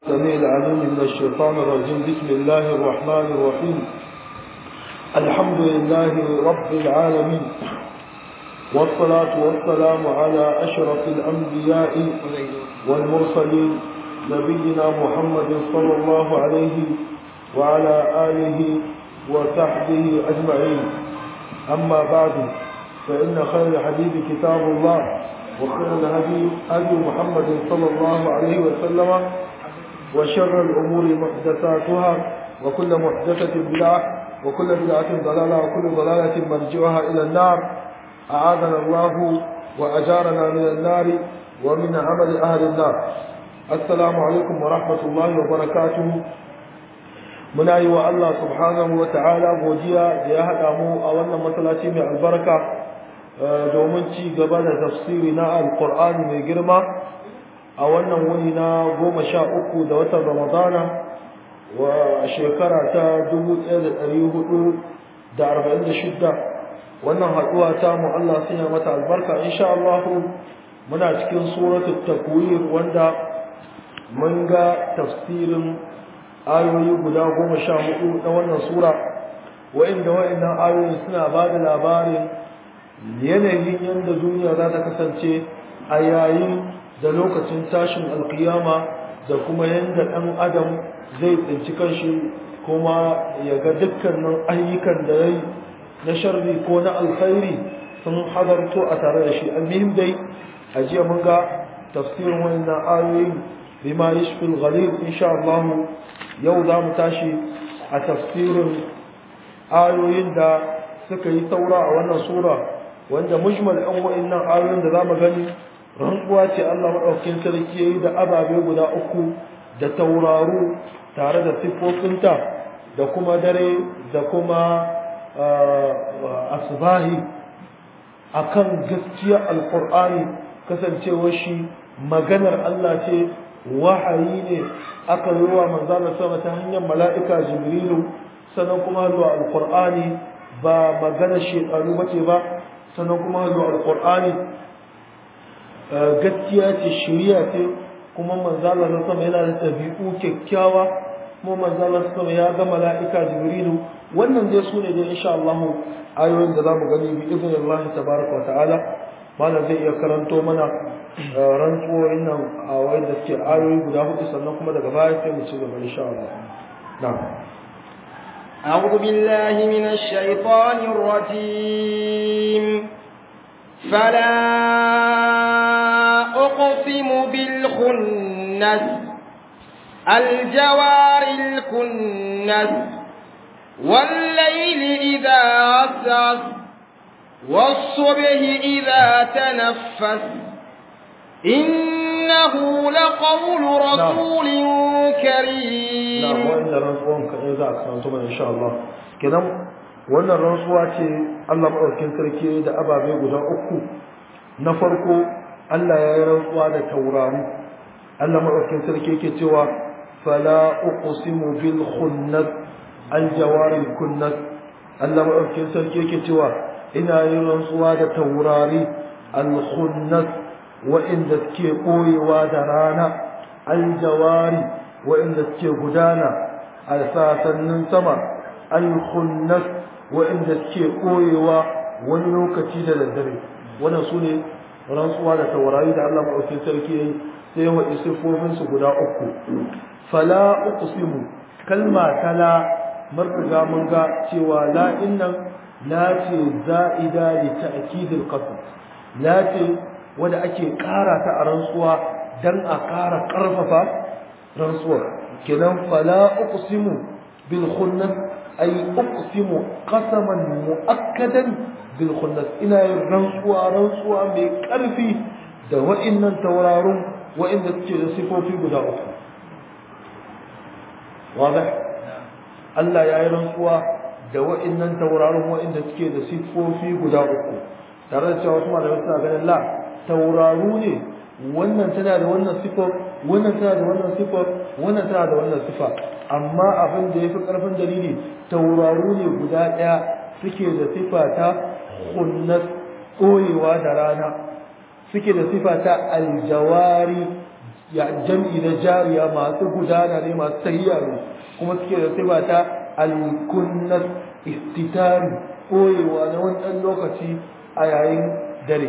السميع العليم من الشيطان الرجيم بسم الله الرحمن الرحيم الحمد لله رب العالمين والصلاة والسلام على أشرف الأنبياء والمرسلين نبينا محمد صلى الله عليه وعلى آله وصحبه أجمعين أما بعد فإن خير الحديث كتاب الله وخير الهدي هدي محمد صلى الله عليه وسلم وشر الأمور محدثاتها وكل محدثة بدعة وكل بدعة ضلالة وكل ضلالة مرجعها إلى النار أعاذنا الله وأجارنا من النار ومن عمل أهل النار السلام عليكم ورحمة الله وبركاته muna yi wa Allah subhanahu wa ta'ala godiya da ya haɗa mu a wannan masallaci mai albarka domin ci gaba da tafsiri na alƙur'ani mai girma a wannan wuni na goma sha uku da watan ramadana wa shekara ta dubu ɗaya da ɗari hudu da arba'in da shidda wannan haɗuwa ta mu Allah sanya mata albarka insha Allah muna cikin suratul takwir wanda mun ga tafsirin ayoyi guda goma sha hudu na wannan sura wa'inda wa'innan ayoyi suna ba da labarin yanayin yadda duniya za ta kasance a yayin da lokacin tashin alkiyama da kuma yadda ɗan adam zai tsinci kanshi kuma ya ga dukkanin ayyukan da ya yi na sharri ko na alkhairi sun hadarto a tare da shi almihim dai a jiya mun ga tafsirin wannan ayoyi bima yashfil ghalib insha Allah yau za mu tashi a tafsirin ayoyin da suka yi saura a wannan sura wanda mujmal ɗan wa'annan ayoyin da za mu gani rantsuwa ce Allah maɗaukin sarki ya yi da ababe guda uku da tauraro tare da siffofinta da kuma dare da kuma asbahi akan gaskiya alƙur'ani kasancewar shi maganar Allah ce wahayi ne aka yi wa manzana sama ta hanyar mala'ika jibrilu sannan kuma zuwa alƙur'ani ba maganar shekaru ba ce ba sannan kuma zuwa alƙur'ani gaskiya ce shiriya ce kuma manzala na sama yana da ɗabi'u kyakkyawa kuma manzala na sama ya ga mala'ika jibrilu wannan dai su ne dai insha Allah ayoyin da zamu gani bi izinin Allah tabaraka wa ta'ala malam zai iya karanto mana rantsuwoyin nan a wayan da suke ayoyi guda hudu sannan kuma daga baya sai mu ci gaba insha Allah na'am أعوذ بالله من الشيطان الرجيم فلا أقسم بالخنس الجوار الكنس والليل إذا عسعس والصبح إذا تنفس إنه لقول رسول كريم نعم وإن رسولهم كإذا أكرمتم إن شاء الله كده wannan rantsuwa ce Allah maɗaukin sarki da ababe guda uku na farko Allah ya yi rantsuwa da taurari Allah maɗaukin sarki yake cewa fala uqsimu bil khunnas al jawaril kunnas Allah maɗaukin sarki yake cewa ina yin rantsuwa da taurari al khunnas wa'inda suke koyewa da rana al jawari wa'inda suke gudana a sasannin sama al khunnas wa'inda suke koyewa wani lokaci da daddare wannan su ne rantsuwa da taurari da Allah maɗaukin sarki ya yi sai wa isifofinsu guda uku fala uqsimu kalma tala marka mun ga cewa la innan la ce za'ida li ta'kidil qasd la ce wanda ake ƙara ta a rantsuwa dan a ƙara ƙarfafa rantsuwa kenan fala uqsimu bil khunnas ay uqsimu qasaman muakkadan bil khunnas ina yin rantsuwa rantsuwa mai karfi da wa'annan taurarun wa'anda suke da sifofi guda uku wadah Allah ya yi rantsuwa da wa'annan taurarun wa'anda suke da sifofi guda uku tare da cewa wasu malamai suna ganin la tauraru ne wannan tana da wannan sifar wannan tana da wannan sifar wannan tana da wannan sifa amma abin da yafi karfin dalili tauraru ne guda daya suke da sifa ta khunnat koyewa da rana suke da sifa ta aljawari ya jam'i na jariya masu gudana ne masu tahiya ne kuma suke da sifa ta alkunnat istitari koyewa na wani ɗan lokaci a yayin dare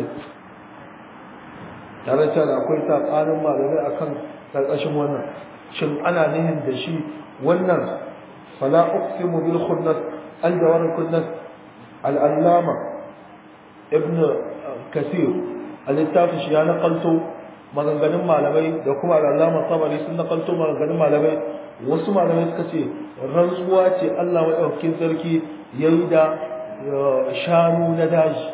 tare da akwai saɓanin malamai akan ƙarƙashin wannan shin ana nihin da shi wannan fala uqsimu bil khunnas al jawar kunnas al allama ibn kasir a littafin shi ya nakalto maganganun malamai da kuma al'allama sabari sun nakalto maganganun malamai wasu malamai suka ce rantsuwa ce Allah maɗaukakin sarki ya yi da shanu na daji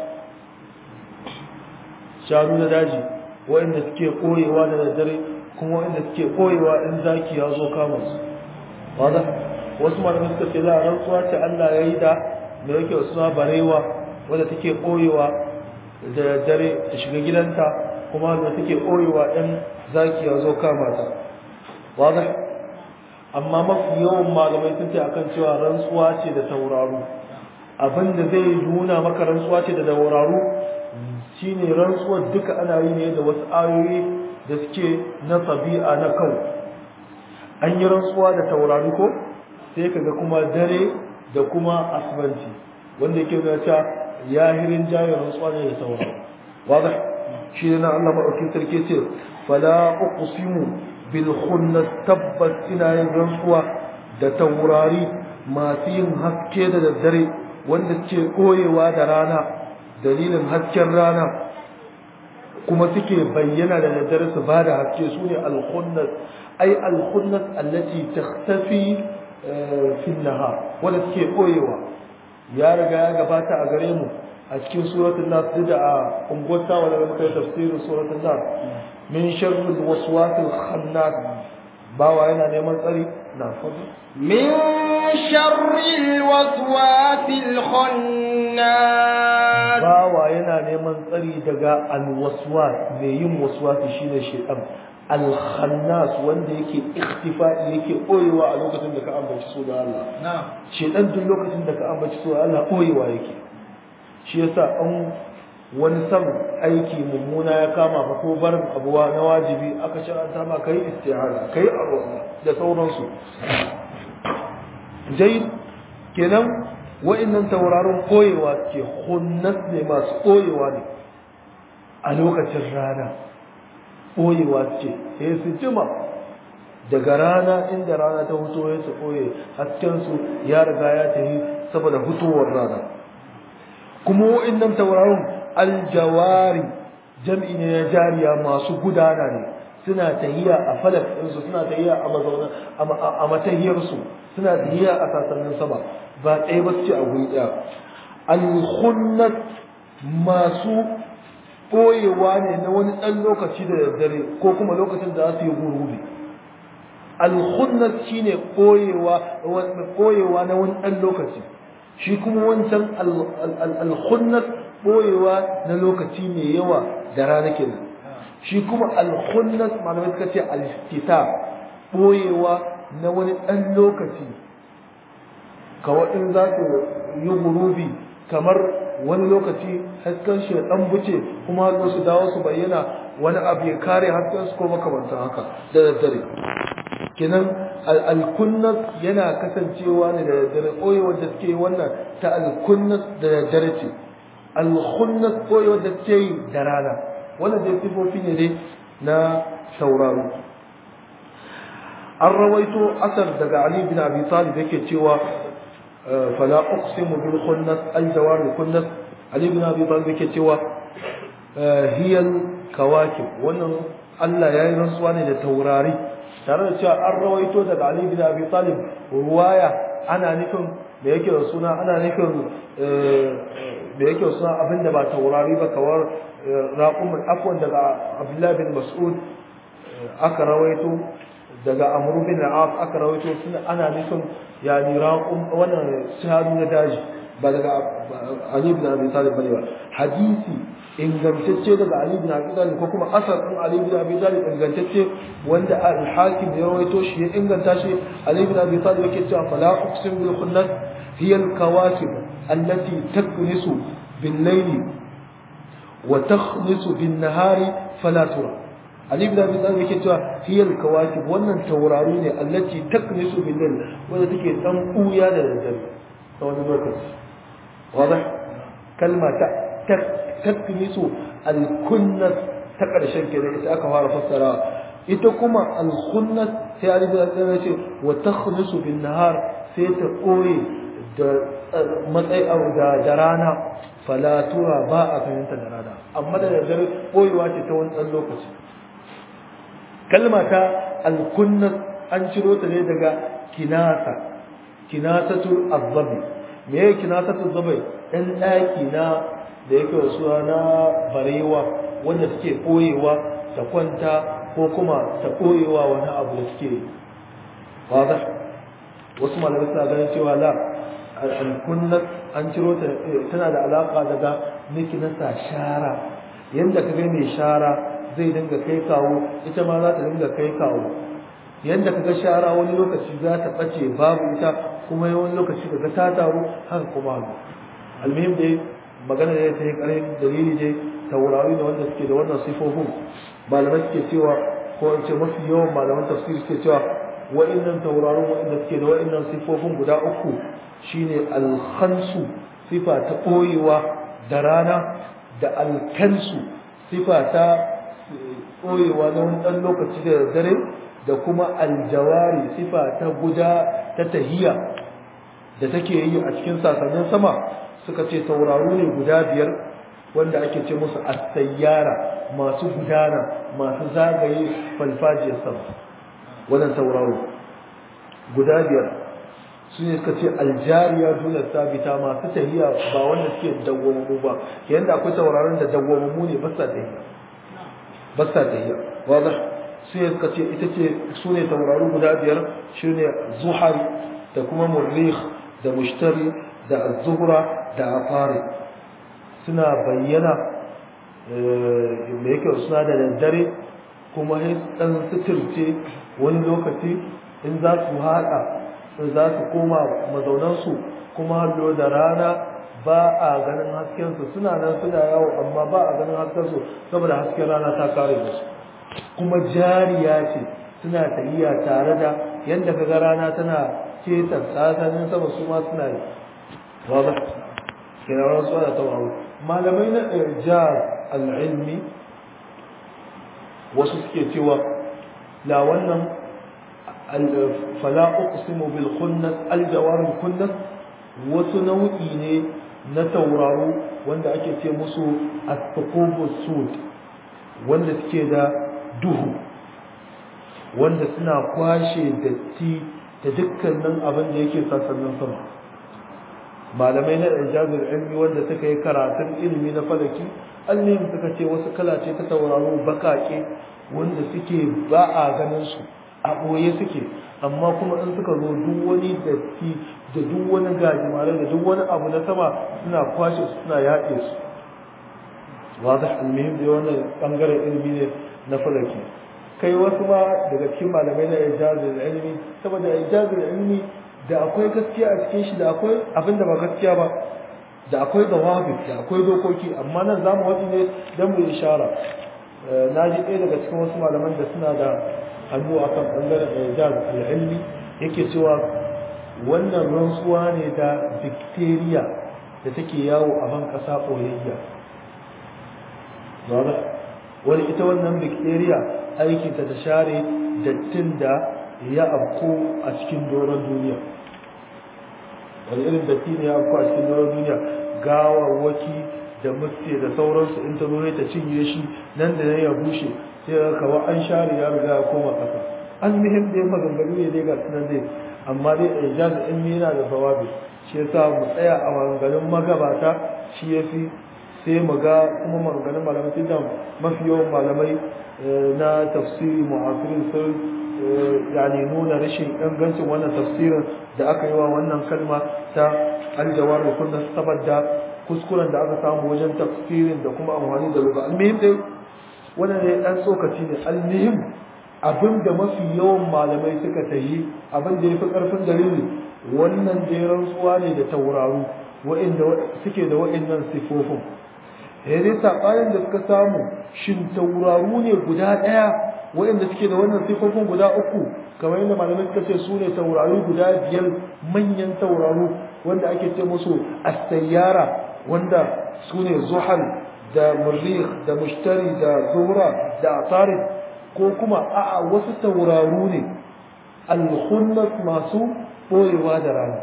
shanu na daji waɗanda suke ɓoyewa da daddare kuma waɗanda suke ɓoyewa in zaki ya zo kama su wadda wasu malamai suka ce za a rantsuwa ce Allah ya yi da da yake suna barewa wadda take ɓoyewa da daddare ta shiga gidanta kuma da take ɓoyewa ɗan zaki ya zo kama ta wadda amma mafi yawan malamai sun ce akan cewa rantsuwa ce da tauraro abinda zai nuna maka rantsuwa ce da tauraro shine rantsuwar duka ana yi ne da wasu ayoyi da suke na tabi'a na kau an yi rantsuwa da tauraro ko sai kaga kuma dare da kuma asibanci wanda yake nuna cewa yahirin jayin rantsuwa ne da tauraro wadah shi ne na Allah maɗaukin sarki ce fala uqsimu bil khunnas tabbas ina yin rantsuwa da taurari masu yin haske da daddare wanda suke koyewa da rana dalilin hasken rana kuma suke bayyana da daddare su ba da haske su ne al khunnas ai al khunnas allati takhtafi fi nahar wanda suke koyewa ya riga ya gabata a gare mu a cikin suratul nas duk da a ungwata wanda muka yi tafsirin suratul nas min sharri waswasil khannas bawa yana neman tsari na fadu min sharri waswasil khannas bawa yana neman tsari daga alwaswas mai yin waswasi shine shaytan alkhannas wanda yake ikhtifa'i yake koyewa a lokacin da ka ambaci sunan Allah na'am shaytan duk lokacin da ka ambaci sunan Allah koyewa yake shi yasa an wani san aiki mummuna ya kama ka ko barin abuwa na wajibi aka sharanta ma kai istihara kai arwa da sauransu jai kenan wa'annan tauraron koyewa ke hunnas ne masu koyewa ne a lokacin rana koyewa ce sai su jima daga rana inda rana ta huto ya su koye haskensu ya riga ya tafi saboda hutowar rana kuma wa'annan tauraron aljawari jam'i ne na jariya masu gudana ne suna tahiya a falak ɗinsu suna tahiya a mazauna a matahiyarsu suna tahiya a sasannin sama ba ɗaya ba su ce a guri ɗaya alhunnat masu ɓoyewa ne na wani ɗan lokaci da daddare ko kuma lokacin da za su yi gurubi alhunnat shine ɓoyewa na wani ɗan lokaci shi kuma wancan alhunnat ɓoyewa na lokaci mai yawa da rana kenan shi kuma alhunnat malamai suka ce alistita ɓoyewa na wani ɗan lokaci kawai in za su yi gurubi kamar wani lokaci hasken shi ɗan buce kuma hannu su dawo su bayyana wani abu ya kare hasken su ko makamantan haka da daddare kenan alkunnas yana kasancewa ne da daddare ɓoyewar da suke wannan ta alkunnas da daddare ce alkhunnas ɓoyewar da suke yi da rana wannan dai sifofi ne dai na sauraro an rawaito asar daga ali bin abi talib yake cewa fala uqsimu bil khunnas al jawar khunnas ali bin abi talib yake cewa hiyal kawakib wannan Allah ya yi rantsuwa ne da taurari tare da cewa an rawaito daga ali bin abi talib ruwaya ana nufin da yake da suna ana nufin da yake da suna abinda ba taurari ba kawar raƙumin afwan daga abdullahi bin mas'ud aka rawaito daga amru bin al aka rawaito suna ana nufin yani raqum wannan shahadu na daji ba daga ali bin abi talib bane ba hadisi ingantacce daga ali bin abi talib ko kuma asar din ali bin abi talib ingantacce wanda al-hakim ya rawaito shi ya inganta shi ali bin abi talib yake cewa fala uqsim bil khunnas hiya al-kawakib allati taknisu bil layli wa takhnisu bin nahari fala tura Ali ibn Abi Talib yake cewa hiyal kawakib wannan taurari ne allati taknisu bil layl wanda take dan kuya da daddare ta wani lokaci wadah kalma ta taknisu al kunnat ta karshen kenan ita aka fara fassara ita kuma al kunnat sai Ali ibn Abi Talib yace wa takhnisu bin nahar sai ta koye da matsayi da da rana fala tura ba a fahimta da rana amma da daddare koyewa ce ta wani ɗan lokaci kalma ta alkunnat an ciro ta ne daga kinasa kinasatul azzabi me yake kinasatul azzabi ɗan ɗaki na da yake wasu na barewa wanda suke ɓoyewa ta kwanta ko kuma ta ɓoyewa wani abu da suke wada wasu malamai suna ganin cewa la alkunnat an ciro ta tana da alaka daga nikinasa shara yanda ka ga mai shara zai dinga kai kawo ita ma za ta dinga kai kawo yanda ka ga shara wani lokaci za ta ɓace babu ita kuma wani lokaci ka ga ta taru haka kuma hannu almuhim dai magana da ta yi ƙarin dalili dai taurari da wanda suke da wannan sifofin malamai suke cewa ko in ce mafi yawan malaman tafsir suke cewa wa'innan tauraron wa'inda suke da wa'innan sifofin guda uku shine alkhansu sifa ta ɓoyewa da rana da alkansu sifa ta ɓoyewa na wani ɗan lokaci da dare da kuma aljawari sifa ta guda ta tahiya da take yi a cikin sasannin sama suka ce tauraru ne guda biyar wanda ake ce musu asayyara masu gudana masu zagaye falfajiyar sama wannan tauraro guda biyar su ne suka ce aljariya dole sabita masu tahiya ba wanda suke dawwamammu ba yanda akwai tauraron da dawwamammu ne ba sa tahiya ba sa tahiya wadda su ne suka ce ita ce su ne tauraro guda biyar shi ne zuhari da kuma murrikh da mushtari da az-zuhra da afari suna bayyana da yake suna da daddare kuma dan suturce wani lokaci in za su haɗa za su koma mazaunansu kuma hallo da rana ba a ganin haskensu suna nan suna yawo amma ba a ganin haskensu saboda hasken rana ta kare musu kuma jariya ce suna tafiya tare da yadda kaga rana tana keta tsakanin sama su ma suna yi waza kina ran su da tawaru malamai na irjar al-ilmi wasu suke cewa la wannan fala uqsimu bil khunnas al jawar khunnas wasu nau'i ne na tauraro wanda ake ce musu at-tuqubu sud wanda suke da duhu wanda suna kwashe datti da dukkanin abin da yake sassanin sama malamai na ijazul ilmi wanda suka yi karatun ilimi na falaki allim suka ce wasu kala ce ta tauraro bakake wanda suke ba a ganin su a ɓoye suke amma kuma in suka zo duk wani datti da duk wani gajimare da duk wani abu na sama suna kwashe su suna yaƙe su wazi almihim da wannan ɓangaren ilimi ne na falaki kai wasu ma daga cikin malamai na ijazul ilmi saboda ijazul ilmi da akwai gaskiya a cikin shi da akwai abin da ba gaskiya ba da akwai dawabi da akwai dokoki amma nan za mu waɗi ne don mu ishara na ji ɗaya daga cikin wasu malaman da suna da hannu a kan ɓangaren ijaz al'ilmi yake cewa wannan rantsuwa ne da bacteria da take yawo a ban ƙasa ɓoyayya wani ita wannan bacteria aikinta ta share dattin da ya afko a cikin doron duniya wani irin datti ne ya afko a cikin doron duniya gawarwaki da mutse da sauransu in ta zo ta cinye shi nan da nan ya bushe sai ga kawa an share ya riga ya koma ƙasa an muhim da maganganu ne dai ga sunan dai amma dai ijaz ilmi yana da bawabi shi yasa mu tsaya a maganganun magabata shi yafi sai mu ga kuma maganganun malamai tunda mafi yawan malamai na tafsiri mu'asirin sun yani nuna rashin ingancin wannan tafsirin da aka yi wa wannan kalma ta aljawar da kunna saboda kuskuren da aka samu wajen tafsirin da kuma amfani da lugha almuhim dai wannan ne dan tsokaci ne almuhim abin da mafi yawan malamai suka tayi abin da yafi karfin dalili wannan da rantsuwa ne da tauraro wa'inda suke da wa'innan sifofin ya dai saɓanin da suka samu shin tauraru ne guda ɗaya waɗanda suke da wannan sifofin guda uku kamar yadda malamai suka ce su ne tauraru guda biyar manyan tauraru wanda ake ce musu asayyara wanda su ne zuhal da murrikh da mushtari da zuhra da atarid ko kuma a'a wasu tauraru ne alkhunnas masu boyewa da rana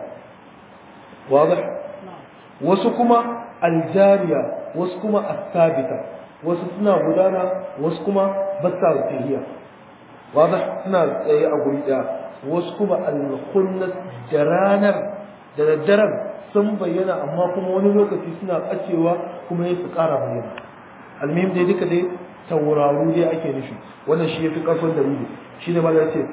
wadah wasu kuma aljariya wasu kuma astabita wasu suna gudana wasu kuma basa tahiya wadah suna tsaye a guri daya wasu kuma alkhunnas da ranar da daddaren sun bayyana amma kuma wani lokaci suna ɓacewa kuma ya su ƙara bayyana almihim dai duka dai tauraru dai ake nufi wannan shi ya fi ƙarfin dalili shi ne mala ce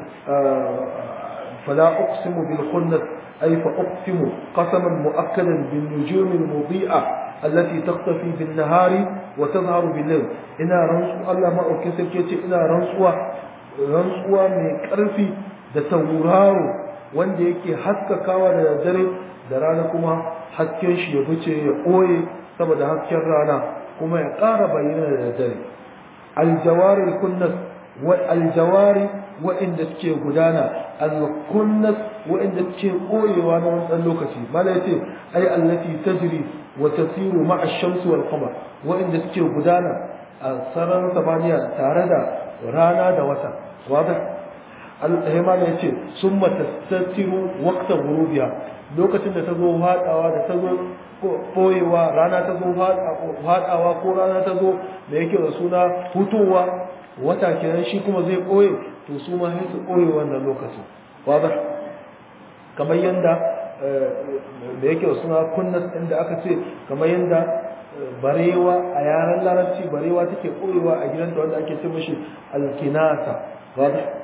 fala uqsimu bil khunnas ay fa uqsimu qasaman mu'akkadan bin nujum al mudi'a allati taqtafi bin nahari wa tazharu bil layl ina rantsu Allah ma auke sarki ce ina rantsuwa rantsuwa mai ƙarfi da tauraro wanda yake haskakawa da dare da rana kuma hasken shi ya wuce ya ɓoye saboda hasken rana kuma ya ƙara bayyana da dare aljawari kunnas wa aljawari wa'inda suke gudana alkunnas wa'inda suke ɓoyewa na wani ɗan lokaci mala yace ai allati tajri wa tasiru ma'a ash-shams wal qamar wa'inda suke gudana a sararin samaniya tare da rana da wata wadah al-himana yace summa tastatiru waqta ghurubiha lokacin da ta zo haɗawa da ta zo ɓoyewa rana ta zo haɗawa ko rana ta zo da yake da suna hutowa wata kenan shi kuma zai ɓoye to su ma sai su ɓoye wannan lokacin wadda kamar yadda da yake da suna kunnas inda aka ce kamar yadda barewa a yaren larabci barewa take ɓoyewa a gidanta wanda ake ce mashi alkinasa wadda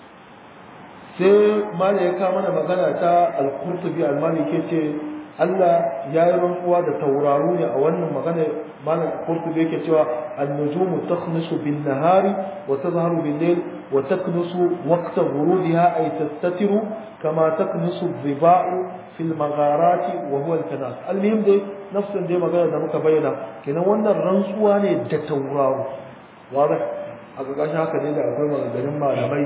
sai mala ya kama mana magana ta al-qurtubi al-maliki ce Allah ya yi rantsuwa da tauraru ne a wannan magana mala qurtubi yake cewa an-nujumu takhnisu bin-nahari wa tazharu bil-layl wa taknusu waqta ghurubiha ay tastatiru kama taknusu dhiba'u fil magharati wa huwa al-kanas al-muhim dai nafsin dai magana da muka bayyana kenan wannan rantsuwa ne da tauraru wanda a ƙarƙashin haka ne da akwai maganganun malamai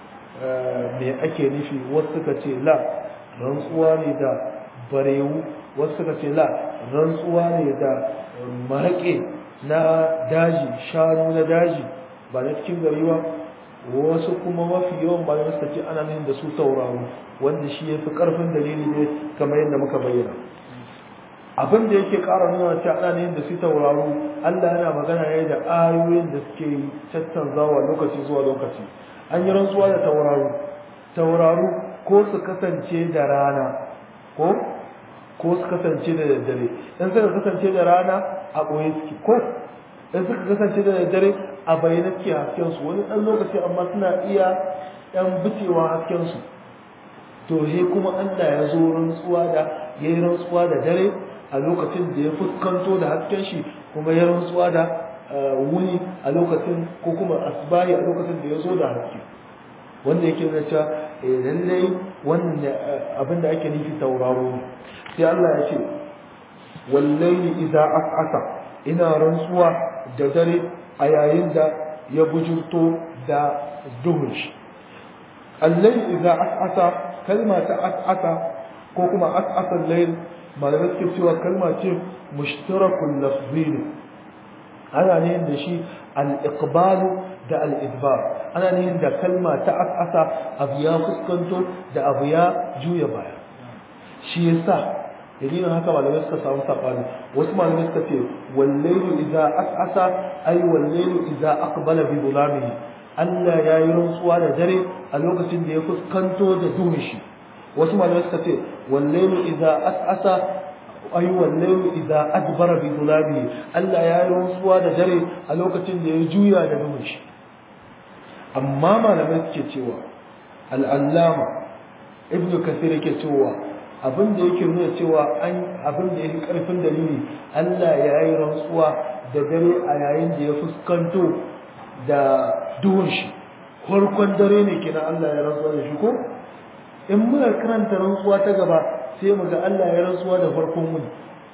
me ake nufi wasu suka ce la rantsuwa ne da barewu wasu suka ce la rantsuwa ne da maraƙe na daji shanu na daji ba na cikin gari ba wasu kuma mafi yawan ba suka ce ana nufin da su tauraro wanda shi ya fi ƙarfin dalili ne kamar yadda muka bayyana abin da yake ƙara nuna cewa ana nufin da su tauraro Allah yana magana ne da ayoyin da suke tattanzawa lokaci zuwa lokaci an yi rantsuwa da tauraru tauraru ko su kasance da rana ko ko su kasance da daddare in suka kasance da rana a ɓoye suke ko in suka kasance da daddare a bayyana suke hasken su wani ɗan lokaci amma suna iya ɗan bicewa hasken su to he kuma Allah ya zo rantsuwa da ya yi rantsuwa da dare a lokacin da ya fuskanto da hasken shi kuma ya rantsuwa da wuni a lokacin ko kuma asbahi a lokacin da ya zo da haske wanda yake nuna cewa lallai wannan abin da ake nufi tauraro ne sai Allah ya ce wallahi idza as'asa ina rantsuwa da dare a yayin da ya bujurto da duhun shi allai idza as'asa kalma ta as'asa ko kuma as'asa al-layl malamai suke cewa kalma ce mushtarakul lafzi ne ana ne da shi al-iqbalu da al-idbar ana ne da kalma ta as'asa abu ya fuskanto da abu ya juya baya shi yasa dalilin haka malamai suka samu sabani wasu malamai suka ce wallailu idza as'asa ay wallailu idza aqbala bi dhulamihi Allah ya yi rantsuwa da dare a lokacin da ya fuskanto da duhun shi wasu malamai suka ce wallailu idza as'asa ay wallailu idza adbara bi dhulamihi Allah ya yi rantsuwa da dare a lokacin da ya juya da duhun shi amma malamai suke cewa al-allama ibnu kasir yake cewa abin da yake nuna cewa an abin da yake karfin dalili Allah ya yi rantsuwa da dare a yayin da ya fuskanto da duhun shi farkon dare ne kenan Allah ya rantsuwa da shi ko in muna karanta rantsuwa ta gaba sai mu ga Allah ya rantsuwa da farkon wuni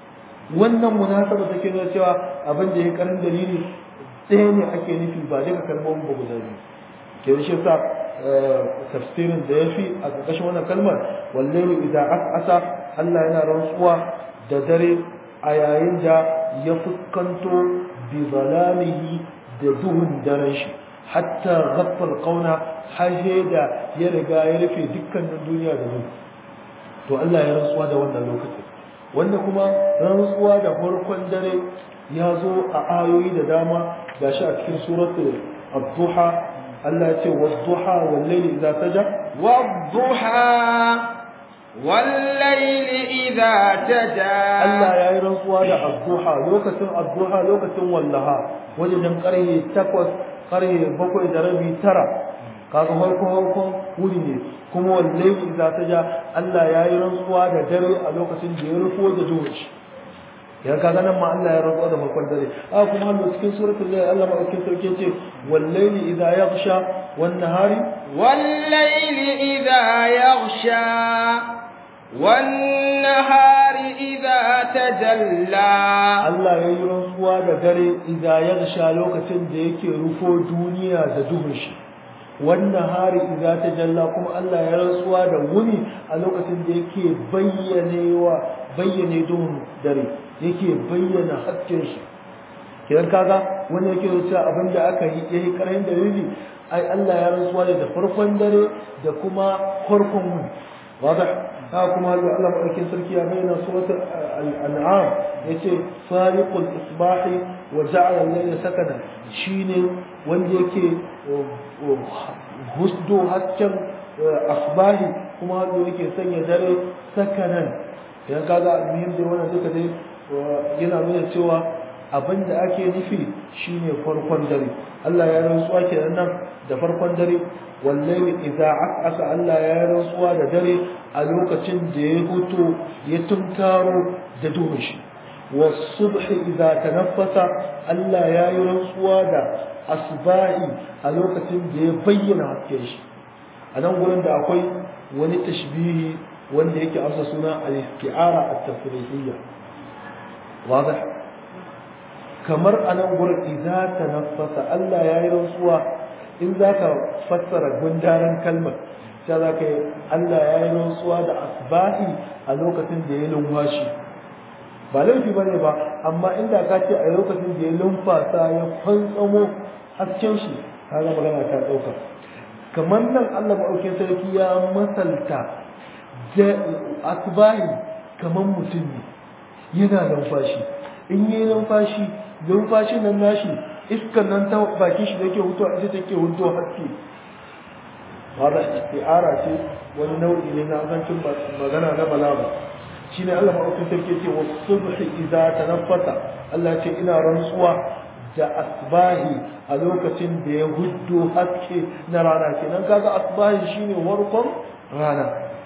wannan munasaba take nuna cewa abin da ya karin dalili ɗaya ne ake nufi ba duka kalmomin ba guda biyu ke shi sa tafsirin da ya fi a ƙarƙashin wannan kalmar wallahi idan asa Allah yana rantsuwa da dare a yayin da ya fuskanto bi zalamihi da duhun daren shi hatta ghaffal qauna har da ya riga ya rufe dukkanin duniya da duhu to Allah ya rantsuwa da wannan lokacin wanda kuma rantsuwa da farkon dare ya zo a ayoyi da dama gashi a cikin suratul ad-duha Allah ya ce wad-duha wal-layli idza saja wad-duha wal-layli idza taja Allah ya yi rantsuwa da ad-duha lokacin ad-duha lokacin wallaha wajen karhe 8 karhe 7 da rabi tara kaga farkon farkon wuri ne kuma wallahi idza taja Allah ya yi rantsuwa da dare a lokacin da ya rufo da duhu ya kaga nan ma Allah ya rantsuwa da farkon dare a kuma Allah cikin suratul layl Allah madaukakin sarki ce wallahi idza yaghsha wan nahari wallahi idza yaghsha wan nahari idza tajalla Allah ya yi rantsuwa da dare idza yaghsha lokacin da yake rufo duniya da duhun shi wannan hari idza tajalla kuma Allah ya rantsuwa da wuni a lokacin da yake bayyanewa bayyane duhun dare yake bayyana hasken shi kidan kaga wani yake cewa abin da aka yi yayi karayin dalili ai Allah ya rantsuwa da farkon dare da kuma farkon wuni wada ha kuma Allah madaukakin sarki ya bayyana suratul al-an'am yace fariqul isbahi wa ja'ala al-layla sakana shine wanda yake husdo hasken asbahi kuma wanda yake sanya dare sakanan idan kaga almuhim da wannan duka dai yana nuna cewa abin da ake nufi shine farkon dare Allah ya rantsuwa kenan nan da farkon dare wallahi idza aka Allah ya rantsuwa da dare a lokacin da ya huto ya tunkaro da duhun shi والصبح إذا تنفس Allah ya yi rantsuwa da asbahi a lokacin da ya bayyana hasken shi a nan gurin da akwai wani tashbihi wanda yake amsa suna al-isti'ara at-tasrihiyya wadah kamar a nan gurin idza tanaffasa Allah ya yi rantsuwa in zaka fassara gundaran kalmar sai zaka yi Allah ya yi rantsuwa da asbahi a lokacin da ya lumfashi ba laifi ba ne ba amma inda ka ce a lokacin da ya lumfasa ya fantsamo hasken shi kaga magana ta ɗauka kamar nan Allah maɗaukin sarki ya masalta asbahi kamar mutum ne yana numfashi in yi numfashi numfashin nan nashi iskan nan ta bakin shi da yake hutuwa ita take hutuwa haske wadda isti'ara ce wani nau'i ne na azancin magana na balaga shine Allah maɗaukin sarki ce wa subhi idza tanaffasa Allah ce ina rantsuwa da asbahi a lokacin da ya huddo haske na rana kenan kaga asbahi shine warkon rana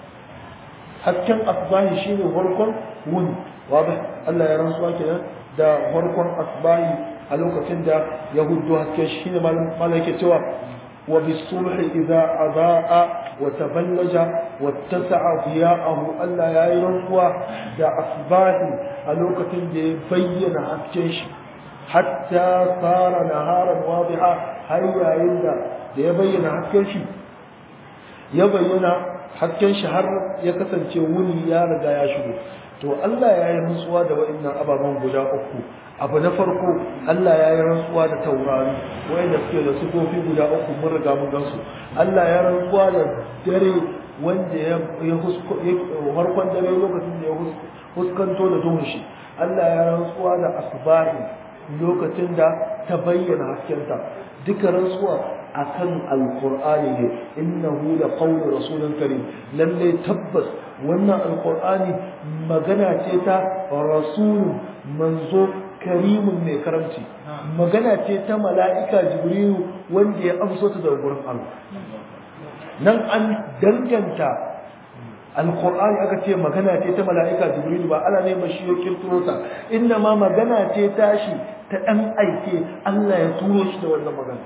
hasken asbahi shine warkon wuni wadah Allah ya rantsuwa kenan da warkon asbahi a lokacin da ya huddo haske shine malam yake cewa wa bisubhi idza adaa وتبلج واتسع ضياءه ألا يرنقوا دا أصباه ألوكة دي بين حكيش حتى صار نهارا واضحا هيا إلا دي بين حكيش يبين حكيش هر يكسن تيوني يا رجا يا شبو to Allah ya yi rantsuwa da wa'annan ababen guda uku abu na farko Allah ya yi rantsuwa da taurari wa'anda suke da sifofi guda uku mun riga mun gansu Allah ya rantsuwa da dare wanda ya harkon dare lokacin da ya huskanto da duhun shi Allah ya rantsuwa da asbahi lokacin da ta bayyana haskenta duka rantsuwa akan alqur'ani ne innahu la qawlu rasulin karim lalle tabbas wannan alqur'ani magana ce ta rasulun manzo karimun mai karamci magana ce ta mala'ika jibrilu wanda ya amso ta daga gurin Allah nan an danganta alqur'ani aka ce magana ce ta mala'ika jibrilu ba Allah ne mashi ya kirkiro ta inna ma magana ce tashi ta dan aike Allah ya turo shi da wannan magana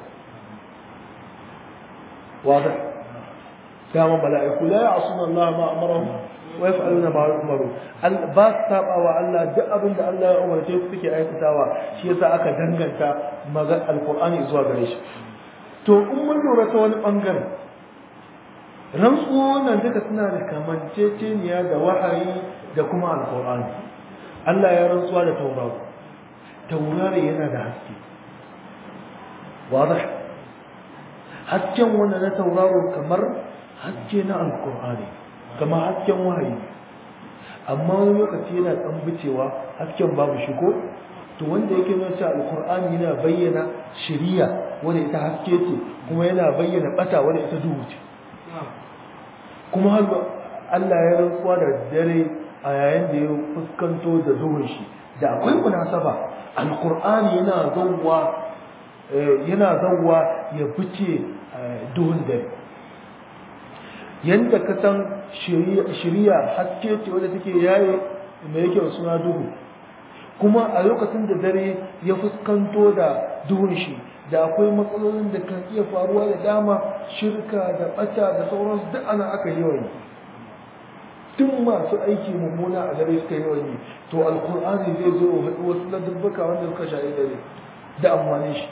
واضح كما ملائكة لا يعصون الله ما أمرهم wa yaf'aluna ma yu'maru ba su sabawa Allah duk abin da Allah ya umarce su suke aikatawa shi yasa aka danganta magan alqur'ani zuwa gare shi to in mun lura ta wani bangare rantsuwa nan duka suna da kamanceceniya da wahayi da kuma alqur'ani Allah ya rantsuwa da tauraro taurari yana da haske wadah hasken wanda na tauraro kamar haske na alkur'ani kamar hasken wahayi amma wani lokaci yana tsambicewa hasken babu shi ko to wanda yake nuna cewa alkur'ani yana bayyana shiriya wanda ita haske ce kuma yana bayyana bata wanda ita duhu ce kuma har Allah ya rantsuwa da dare a yayin da ya fuskanto da duhun shi da akwai munasaba alkur'ani yana zawwa yana zawwa ya fice duhun dare yanda ka san shiriya haske ce wadda take yaye mai yake suna duhu kuma a lokacin da dare ya fuskanto da duhun shi da akwai matsalolin da kan iya faruwa da dama shirka da bata da sauransu duk ana aka yawan yi tun masu aiki mummuna a dare suka yawan yi to alkur'ani zai zo haɗu wasu ladubbuka wanda suka sha'i dare da amfani shi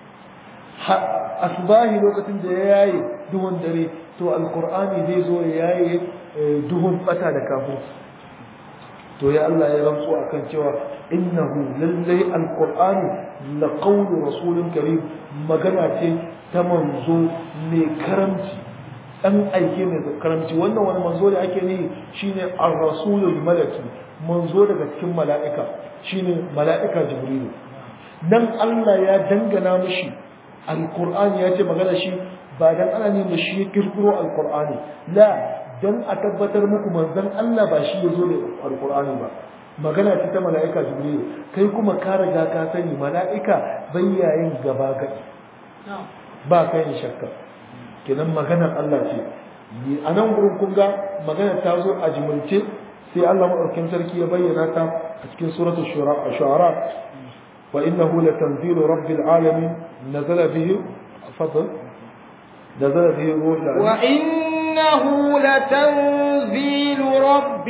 asbahi lokacin da ya yaye duhun dare to alkur'ani zai zo ya yaye duhun bata da kafin to ya Allah ya rantsu akan cewa innahu lallai alqur'ani la qawlu rasulin karim magana ce ta manzo mai karamci dan aike mai karamci wannan wani manzo da ake nihi shine ar-rasulul malaki manzo daga cikin mala'ika shine mala'ika jibrilu dan Allah ya dangana mishi alqur'ani ya ce magana shi ba dan ana ne shi ya kirkiro alqur'ani la don a tabbatar muku manzon Allah ba shi ya zo da alkur'ani ba magana ce ta mala'ika jibril kai kuma ka riga ka sani mala'ika bayyayin gaba gadi ba kai ni shakka kenan maganar Allah ce a nan gurin kun ga magana ta zo a jimilce sai Allah madaukakin sarki ya bayyana ta a cikin suratul shu'ara wa innahu latanzilu rabbil alamin nazala bihi fadl nazala bihi ruhul وإنه لتنزيل رب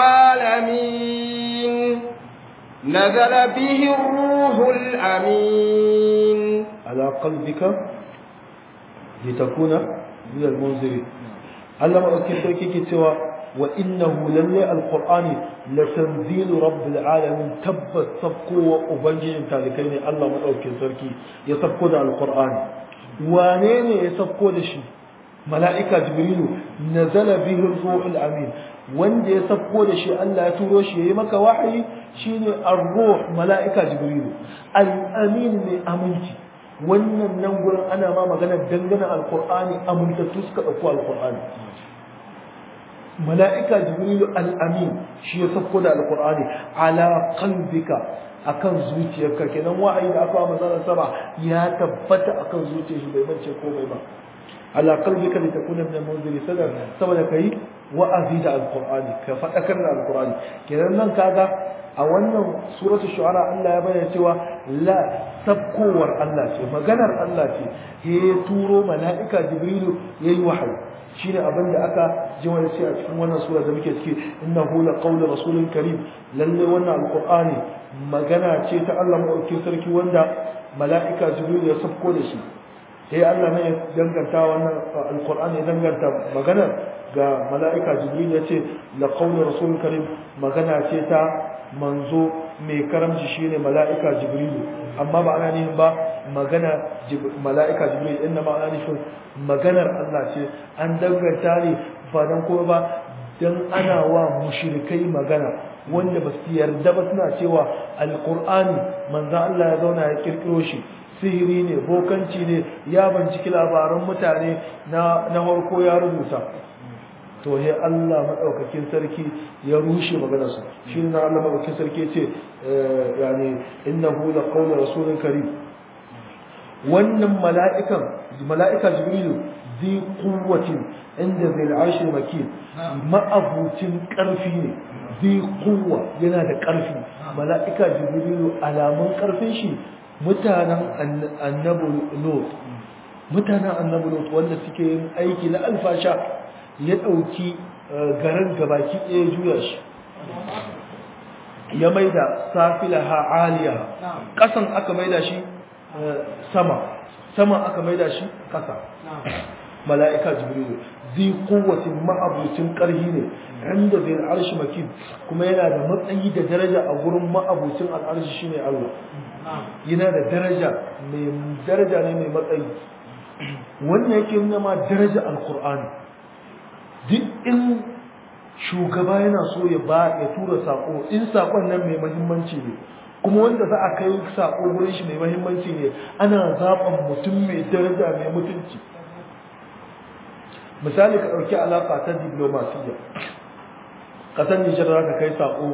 العالمين نزل به الروح الأمين على قلبك لتكون من المنذرين علم أكثر كي سوى وإنه لله القرآن لتنزيل رب العالمين تبت سبقوا وأبنجي تالكين الله مدعوكي سركي يسبقوا القرآن وانين يسبقوا لشي mala'ika jibrilu nazala bihi ruhul amin wanda ya sabko da shi Allah ya turo shi yayi maka wahayi shine ar-ruh mala'ika jibrilu al-amin mai aminci wannan nan gurin ana ma magana dangane alqur'ani amintattu suka dauko alqur'ani mala'ika jibrilu al-amin shi ya sabko da alqur'ani ala qalbika akan zuciyarka kenan wahayi da aka manzon sama ya tabbata akan zuciyar shi bai mance komai ba على قلبك لتكون من المنذر سدر saboda kai wa'azi da alqur'ani ka fadakar da alqur'ani kenan nan kaga a wannan suratul shu'ara Allah ya bayyana cewa la sabkowar Allah ce maganar Allah ce ya turo mala'ika jibrilu yayi wahayi shine abin da aka ji wani ce a cikin wannan sura da muke ciki innahu la qawlu rasulin karim lalle wannan alqur'ani magana ce ta Allah madaukakin sarki wanda mala'ika jibrilu ya sabko da shi sai Allah ne ya danganta wannan alqur'ani ya danganta magana ga mala'ika jibril ya ce la qawlu rasul karim magana ce ta manzo mai karamci shine mala'ika jibril amma ba ana nufin ba magana mala'ika jibril inna ma ana nufin maganar Allah ce an danganta ne ba dan kuma ba dan ana wa mushrikai magana wanda ba su yarda ba suna cewa alqur'ani manzo Allah ya zauna ya kirkiro shi sihiri ne bokanci ne ya binciki labaran mutane na na harko ya rubuta to he Allah madaukakin sarki ya rushe maganar su shi ne Allah madaukakin sarki ce yani innahu la qawlu rasulin karim wannan mala'ikan mala'ika jibrilu zi quwwatin inda zai arshi makin ma'abucin karfi ne zi quwwa yana da karfi mala'ika jibrilu alamun karfin shi mutanen annabu lot mutanen annabu lot wanda suke yin aiki na alfasha ya ɗauki garin gabaki ɗaya juya shi ya maida safilaha aliya ƙasan aka maida shi sama sama aka maida shi ƙasa mala'ika jibrilu zai kowacin ma'abucin ƙarhi ne inda zai al'arshi makin kuma yana da matsayi da daraja a gurin ma'abucin al'arshi shine Allah yana da daraja mai daraja ne mai matsayi wannan yake nuna ma daraja alkur'ani duk in shugaba yana so ya ba ya tura sako in sakon nan mai muhimmanci ne kuma wanda za a kai sako gurin shi mai muhimmanci ne ana zaɓan mutum mai daraja mai mutunci misali ka ɗauki alaƙa ta diplomasiya ƙasar nijar za ka kai sako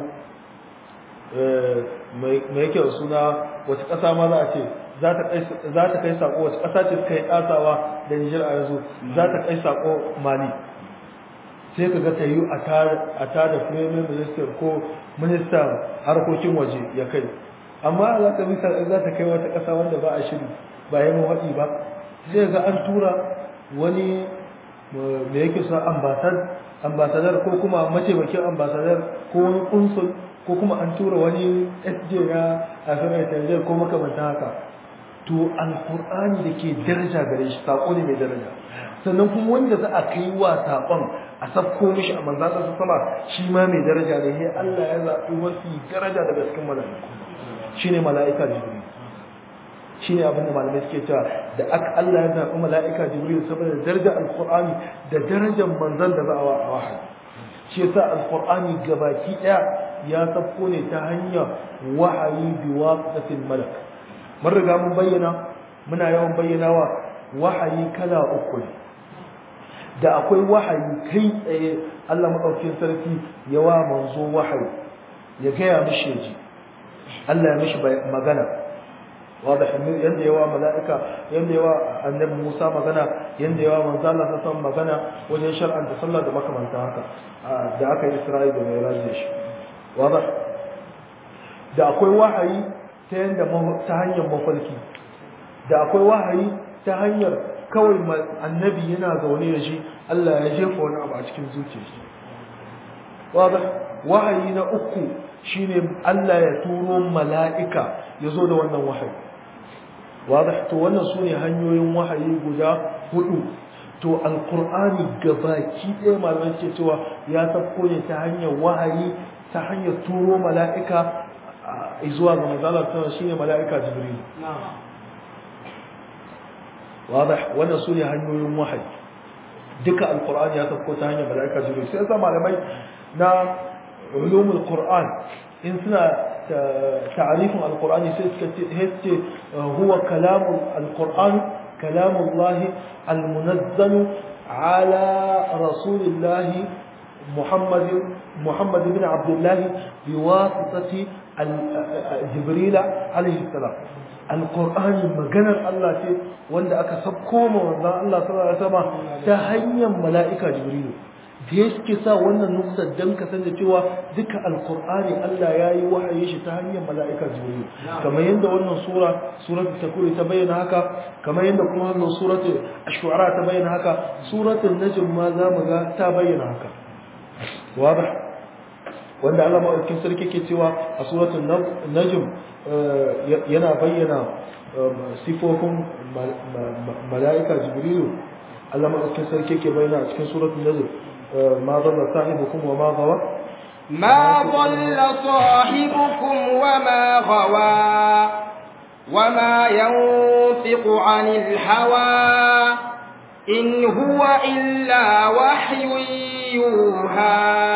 mai yake da suna wata ƙasa ma za a ce za ta kai sako wata ƙasa ce suka yi ɗasawa da nijar a yanzu za ta kai sako mali sai ka ga ta yi a tada premier minister ko ministan harkokin waje ya kai amma za ta bisa za ta kai wata ƙasa wanda ba a shiri ba yi mawaɗi ba sai ga an tura wani da yake sa ambasadar ko kuma mataimakin ambasadar ko wani kunsul ko kuma an tura wani sj na asirar tanzar ko makamantan haka to alkur'ani da ke daraja gare shi saƙo ne mai daraja sannan kuma wanda za a kai wa saƙon a sabko mishi a manzan sa sama shi ma mai daraja ne sai Allah ya zaɓi wasu daraja daga cikin mala'iku shine mala'ika jibril shine abin da malamai suke cewa da aka Allah ya zaɓi mala'ika jibril saboda darajar alqur'ani da darajar manzan da za a wa wahayi shi yasa alqur'ani gabaki ɗaya ya sabko ne ta hanyar wahayi bi waqtatil malak mun riga mun bayyana muna yawan bayyanawa wahayi kala uku ne da akwai wahayi kai tsaye Allah maɗaukin sarki ya wa manzo wahayi ya gaya mishi ji Allah ya mishi magana wadda yadda yawa mala'ika yadda yawa annabi Musa magana yadda yawa manzo Allah ta san magana wajen shar'anta sallah da makamanta haka da aka yi Isra'ila da mai rajin shi wadda da akwai wahayi ta yadda ta hanyar mafarki da akwai wahayi ta hanyar kawai annabi yana zaune da shi Allah ya jefa wani abu a cikin zuciyarsa wadda wahayi na uku shine Allah ya turo mala'ika ya zo da wannan wahayi wadda to wannan su ne hanyoyin wahayi guda hudu to alkur'ani gabaki ɗaya malamai ke cewa ya tafko ne ta hanyar wahayi ta hanyar turo mala'ika zuwa ga mazalar tana shine mala'ika jibril واضح wannan sune hanyoyin wahayi duka alqur'ani ya tafko ta hanyar malaika jibril sai yasa malamai na ulumul qur'an in suna ta'arifin alqur'ani sai suka ce huwa kalamu alqur'an kalamu allah almunazzal ala rasulillah محمد محمد بن عبد الله بواسطة جبريل عليه السلام القرآن مجانا الله تي wanda aka sabko ma manzon Allah sallallahu alaihi wasallam ta hanyar mala'ika Jibril da yake sa wannan nukta dan ka san da cewa duka alqur'ani Allah yayi wahayi shi ta hanyar mala'ika Jibril kamar yadda wannan sura suratul takuri ta bayyana haka kamar yadda kuma wannan suratul ash-shu'ara ta bayyana haka suratul najm ma za mu ga ta bayyana haka wadah wanda Allah maɗaukin sarki ke cewa a suratul najm yana bayyana sifofin mala'ika jibrilu Allah maɗaukin sarki ke bayyana a cikin suratul najm ma dalla sahibukum wa ma gawa ما ضل صاحبكم وما غوى وما ينطق عن الهوى إن هو إلا وحي يوحى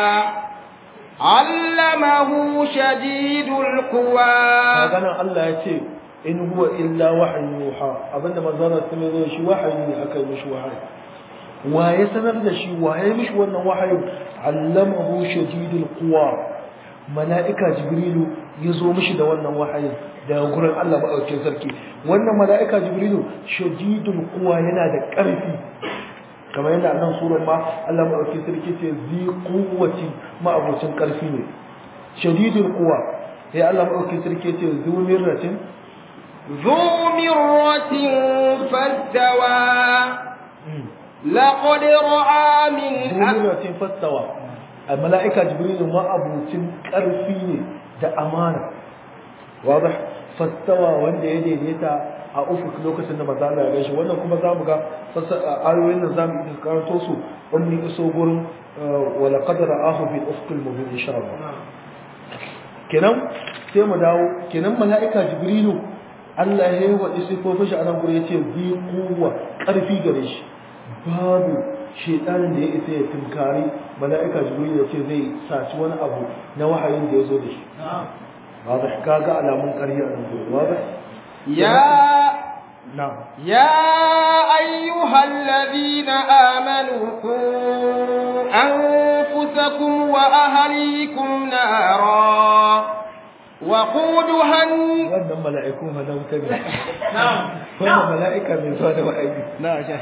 علمه شديد القوى هذا الله يتي إن هو إلا وحي يوحى أبدا ما زال تميزه شي وحي أكل مش وحي ويسنر ده شي وحي مش وانا وحي علمه شديد القوى ملائكة جبريل يزو مش ده وانا وحي da gurin Allah maɗaukin sarki wannan mala'ika jibrilu shadidul quwa yana da ƙarfi kamar yadda annan surar ma Allah maɗaukin sarki ce zi quwwati ma'abocin ƙarfi ne shadidul quwa sai Allah maɗaukin sarki ce zu mirratin zu mirratin fastawa لقد رأى من jibrilu ce fastawa a mala'ika jibrilu ma abucin karfi ne da amana wadah fastawa wanda ya daidaita a ufuk lokacin da maza Allah ya gaishe wannan kuma zamu ga ayoyin nan zamu yi karanto su in mun iso gurin wala qad ra'ahu bil ufqil mubin insha Allah kenan sai mu dawo kenan mala'ika jibrilu Allah ya yi wa sifofin shi a nan gurin yace bi kuwa karfi gare shi babu shedanin da ya isa ya tunkari mala'ika jibril ya ce zai saci wani abu na wahayin da ya zo da shi واضح كاغا alamun ƙarya a nan واضح يا نعم يا أيها الذين آمنوا قوا أنفسكم وأهليكم نارا وقودها الن- wannan mala'iku malauta ne wannan mala'ika mai zuwa da wahayi نعم شيخ.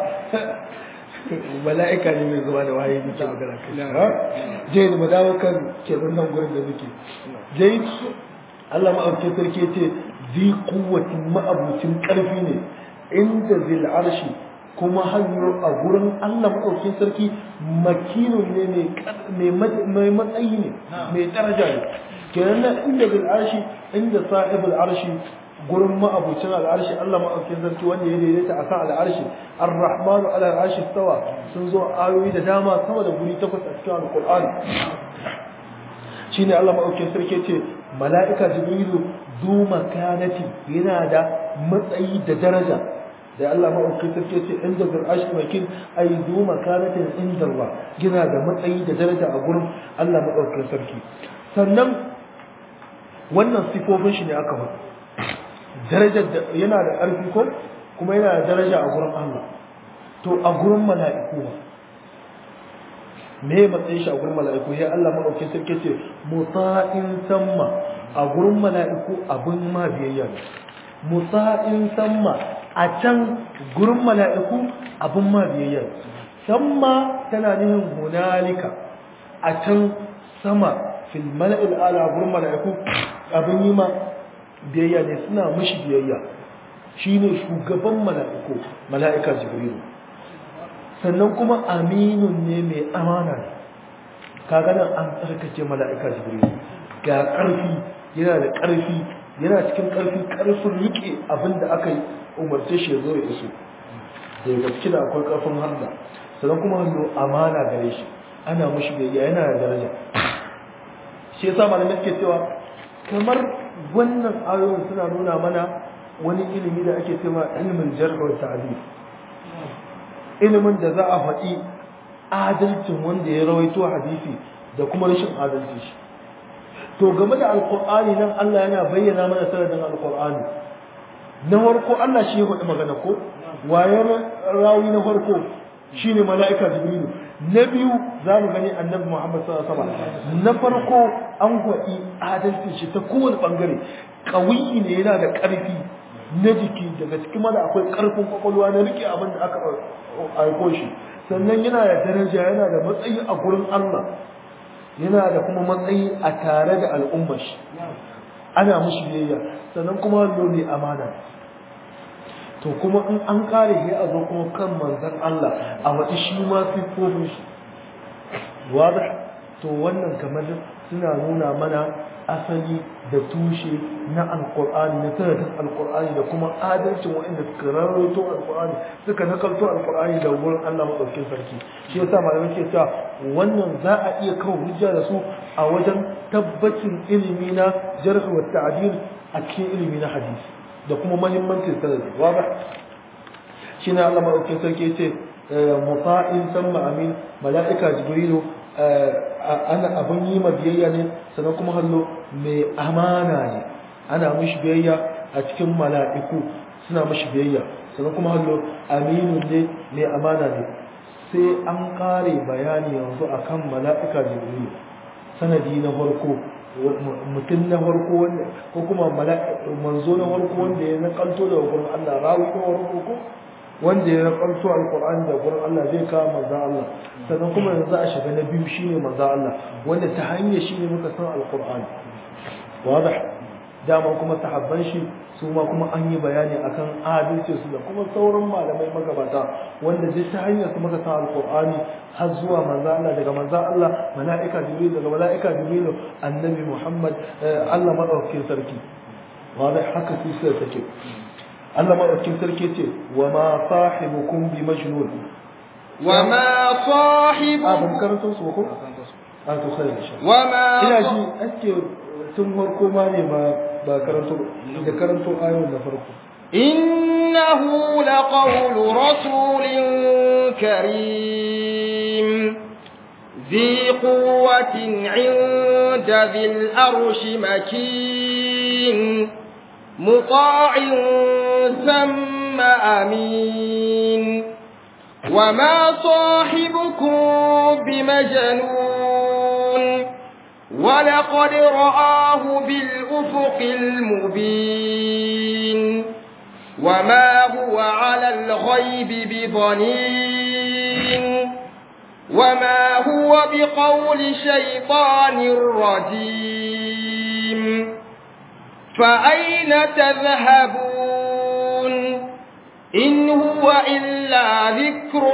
mala'ika ne mai zuwa da wahayi muke magana kai je mu dawo kan kenan nan gurin da muke je Allah ma'auke sarki ce zi kuwatin ma'abucin karfi ne inda zil arshi kuma hanyo a gurin Allah ma'aukin sarki makinun ne mai matsayi ne mai daraja ne kenan nan inda zil arshi inda sahibul arshi gurin ma'abucin al'arshi Allah ma'aukin sarki wanda ya daidaita akan al'arshi ar-rahmanu ala al'arshi stawa sun zo ayoyi da dama sama da guri takwas a cikin alqur'ani shine Allah ma'aukin sarki ce mala'ika jibrilu zu makanati yana da matsayi da daraja da Allah ma'aukin sarki ce inda bil arshi makin ay zu makanatin inda Allah yana da matsayi da daraja a gurin Allah ma'aukin sarki sannan wannan sifofin shi ne aka faɗi darajar da yana da ƙarfi ko kuma yana da daraja a gurin Allah to a gurin mala'iku ba me matsayin shi a gurin mala'iku ya Allah madaukakin sarki ce muta'in samma a gurin mala'iku abin ma biyayya ne muta'in samma a can gurin mala'iku abin ma biyayya ne samma tana nihin hunalika a can sama fil mala'il ala gurin mala'iku abin yi ma biyayya ne suna mishi biyayya shine shugaban mala'iku mala'ika jibrilu sannan kuma aminun ne mai amana ne kaga nan an tsarkake mala'ika jibrilu ga ƙarfi yana da ƙarfi yana cikin ƙarfi ƙarfin rike abin da aka yi umarce shi ya zo ya iso da gaske da akwai ƙarfin harda sannan kuma hannu amana gare shi ana mishi biyayya yana da daraja shi yasa malamai suke cewa kamar wannan ayoyin suna nuna mana wani ilimi da ake cewa ilimin jarh wa ta'dil ilimin da za a faɗi adalcin wanda ya rawaito hadisi da kuma rashin adalci shi to game da alqur'ani nan Allah yana bayyana mana sanadin alqur'ani na farko Allah shi ya faɗi magana ko wayar rawi na farko shine mala'ika jibrilu na biyu za mu gani annabi Muhammad sallallahu alaihi wasallam na farko an faɗi adalcin shi ta kowane bangare kawiyi ne yana da ƙarfi na jiki daga cikin da akwai ƙarfin kwakwalwa na rike abin da aka aiko shi sannan yana da daraja yana da matsayi a gurin Allah yana da kuma matsayi a tare da al'ummar shi ana mushi biyayya sannan kuma lori amana to kuma in an kare shi a zo kuma kan manzon Allah a wata shi ma siffofin shi wadah to wannan kamar suna nuna mana asali da tushe na alkur'ani na sanadin alkur'ani da kuma adalcin waɗanda suka rarrato alkur'ani suka nakalto alkur'ani da wurin Allah maɗaukin sarki shi yasa malamai ke cewa wannan za a iya kawo hujja da su a wajen tabbacin ilimi na jarh wa ta'dil a cikin ilimi na hadisi da kuma muhimmancin sanadi wadah shine Allah maɗaukin sarki yace muta'in samma amin mala'ika jibrilu ana abin yi ma biyayya ne sannan kuma hallo mai amana ne ana mishi biyayya a cikin mala'iku suna mishi biyayya sannan kuma hallo aminu ne mai amana ne sai an kare bayani yanzu akan mala'ika jibril sanadi na farko mutum na farko wanda ko kuma manzo na farko wanda ya nakalto daga gurin Allah rawi na farko ko wanda ya rakanto alkur'ani da gurin Allah zai kawo manzo Allah sannan kuma yanzu a shiga na biyu shine manzo Allah wanda ta hanyar shine muka san alkur'ani wadah dama kuma sahabban shi su ma kuma an yi bayani akan adalci su da kuma sauran malamai magabata wanda duk ta hanyar su muka san alqur'ani har zuwa manzo Allah daga manzo Allah mala'ika jibril daga mala'ika jibril annabi Muhammad Allah madaukakin sarki wanda haka su sai take Allah madaukakin sarki ce wa ma sahibukum bi majnun wa ma sahibu abin karanto su ko a to sai insha wa ma ina ji ake tun farko ma ne ba ba karanto da karanto ayoyin na farko إنه لقول رسول كريم ذي قوة عند ذي الأرش مكين مطاع ثم أمين وما صاحبكم بمجنون ولقد رآه بالأفق المبين وما هو على الغيب بضنين وما هو بقول شيطان رجيم فأين تذهبون إن هو إلا ذكر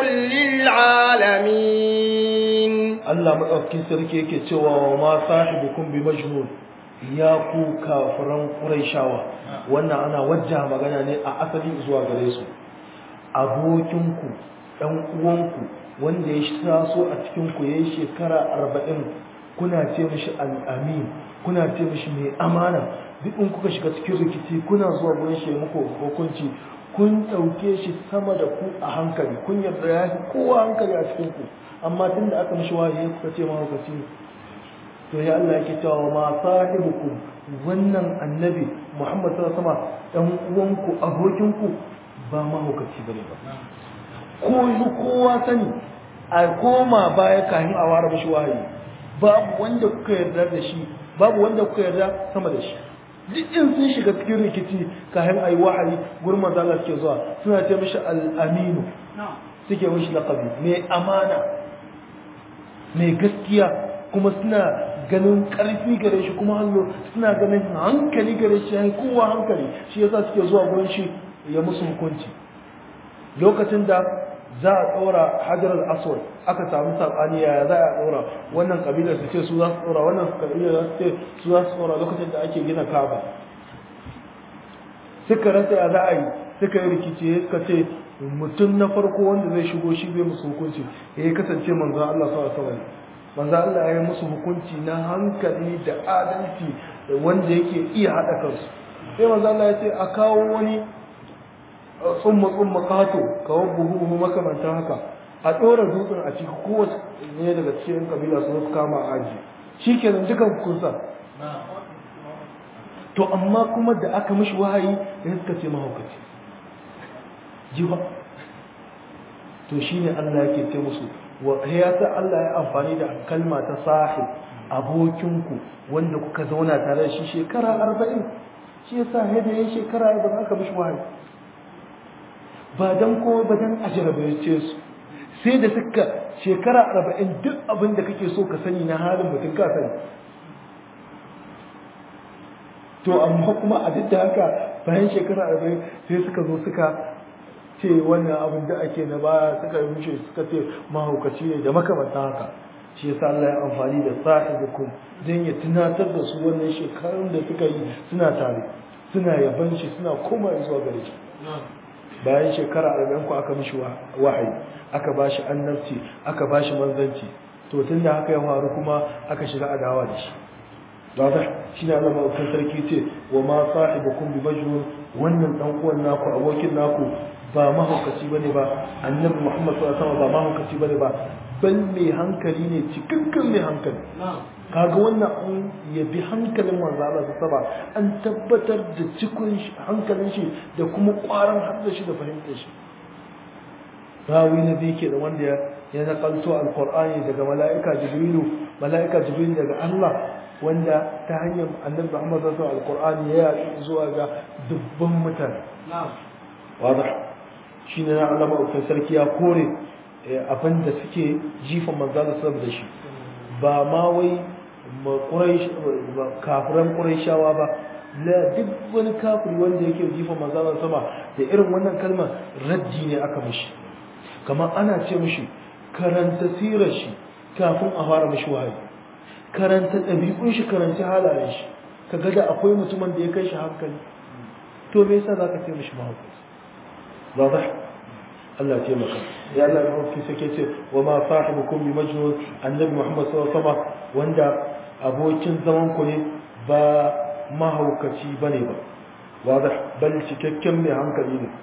للعالمين Allah madaukakin sarki yake cewa wa ma sahibukum bi majnun ya ku kafiran quraishawa wannan ana wajja magana ne a asali zuwa gare su abokinku dan uwanku wanda ya taso a cikin ku yayin shekara 40 kuna ce mishi al-amin kuna ce mishi mai amana duk in kuka shiga cikin rikici kuna zuwa gurin shi muku hukunci kun ɗauke shi sama da ku a hankali kun yarda ya fi kowa hankali a cikin ku amma tun da aka mishi wahayi kuka ce mahaukaci ne to ya Allah yake cewa ma sahibukum wannan annabi Muhammad sallallahu alaihi wasallam dan uwanku abokinku ba mahaukaci bane ba ko yi kowa sani a koma baya kafin a ware mishi wahayi babu wanda kuka yarda da shi babu wanda kuka yarda sama da shi duk in sun shiga cikin rikici kafin a yi wahayi gurin manzo Allah suke zuwa suna ce mishi al-aminu suke mishi laqabi mai amana mai gaskiya kuma suna ganin karfi gare shi kuma hannu suna ganin hankali gare shi yayin kowa hankali shi yasa suke zuwa gurin shi ya musu hukunci lokacin da za a ɗora hajar al-aswad aka samu sabani yaya za a ɗora wannan kabilar su ce su za su ɗora wannan kabilar za su ce su za su ɗora lokacin da ake gina kaba suka rasa ya za a yi suka yi rikici suka ce mutum na farko wanda zai shigo shi bai musu hukunci ya kasance manzo Allah sallallahu alaihi wasallam manzo Allah ya yi musu hukunci na hankali da adalci wanda yake iya hada kansu sai manzo Allah ya ce a kawo wani tsumma tsumma kato kawo buhu buhu makamantan haka a ɗora dutsen a ciki kowace ne daga cikin kabila su kama aji shi kenan dukan kunsa to amma kuma da aka mishi wahayi ya suka ce mahaukaci jiwa to shine Allah yake ce musu wa ya sa Allah ya amfani da kalma ta sahib abokinku wanda kuka zauna tare da shi shekara arba'in shi yasa ya da yin shekara arba'in aka mishi wahayi ba dan kowa ba dan ajarabace su sai da suka shekara arba'in duk abin da kake so ka sani na halin mutum ka sani to amma kuma a duk da haka bayan shekara arba'in sai suka zo suka ce wannan abin da ake na baya suka yi mushe suka ce mahaukaci ne da makamanta haka shi yasa Allah ya amfani da sahibukum don ya tunatar da su wannan shekarun da suka yi suna tare suna yaban shi suna koma zuwa gare shi bayan shekara arba'in ku aka mishi wahayi aka ba shi annabci aka ba shi manzanci to tun da haka ya faru kuma aka shiga adawa da shi wata shi ne Allah ma'aukan sarki ce wa ma sahibukum bi majnun wannan dan uwan naku abokin naku ba mahaukaci bane ba annabi Muhammad sallallahu alaihi wasallam ba mahaukaci bane ba bal mai hankali ne cikakken mai hankali kaga wannan an yabi hankalin manzo Allah saba an tabbatar da cikon hankalin shi da kuma ƙwarin hadda shi da fahimtar shi rawi na biyu ke da wanda ya nakalto alqur'ani daga mala'ika jibrilu mala'ika jibrilu daga Allah wanda ta hanyar annabi Muhammad sallallahu alaihi alqur'ani ya yi zuwa ga dubban mutane wadah shine na Allah ma'aukin sarki ya kore abin da suke jifan manzo Allah da shi ba ma wai kafiran ƙuraishawa ba la duk wani kafiri wanda yake jifa manzon sama da irin wannan kalmar raddi ne aka mishi kamar ana ce mishi karanta sirar shi kafin a fara mishi wahayi karanta ɗabi'un shi karanta halayen shi kaga da akwai mutumin da ya kai shi hankali to me yasa zaka ce mishi mahaukaci wadah Allah ce maka ya Allah ya hauki sake ce wa ma sahibukum bi majnun annabi Muhammad sallallahu alaihi wasallam wanda abokin zaman ku ne ba mahaukaci bane ba wadah bal cikakken mai hankali ne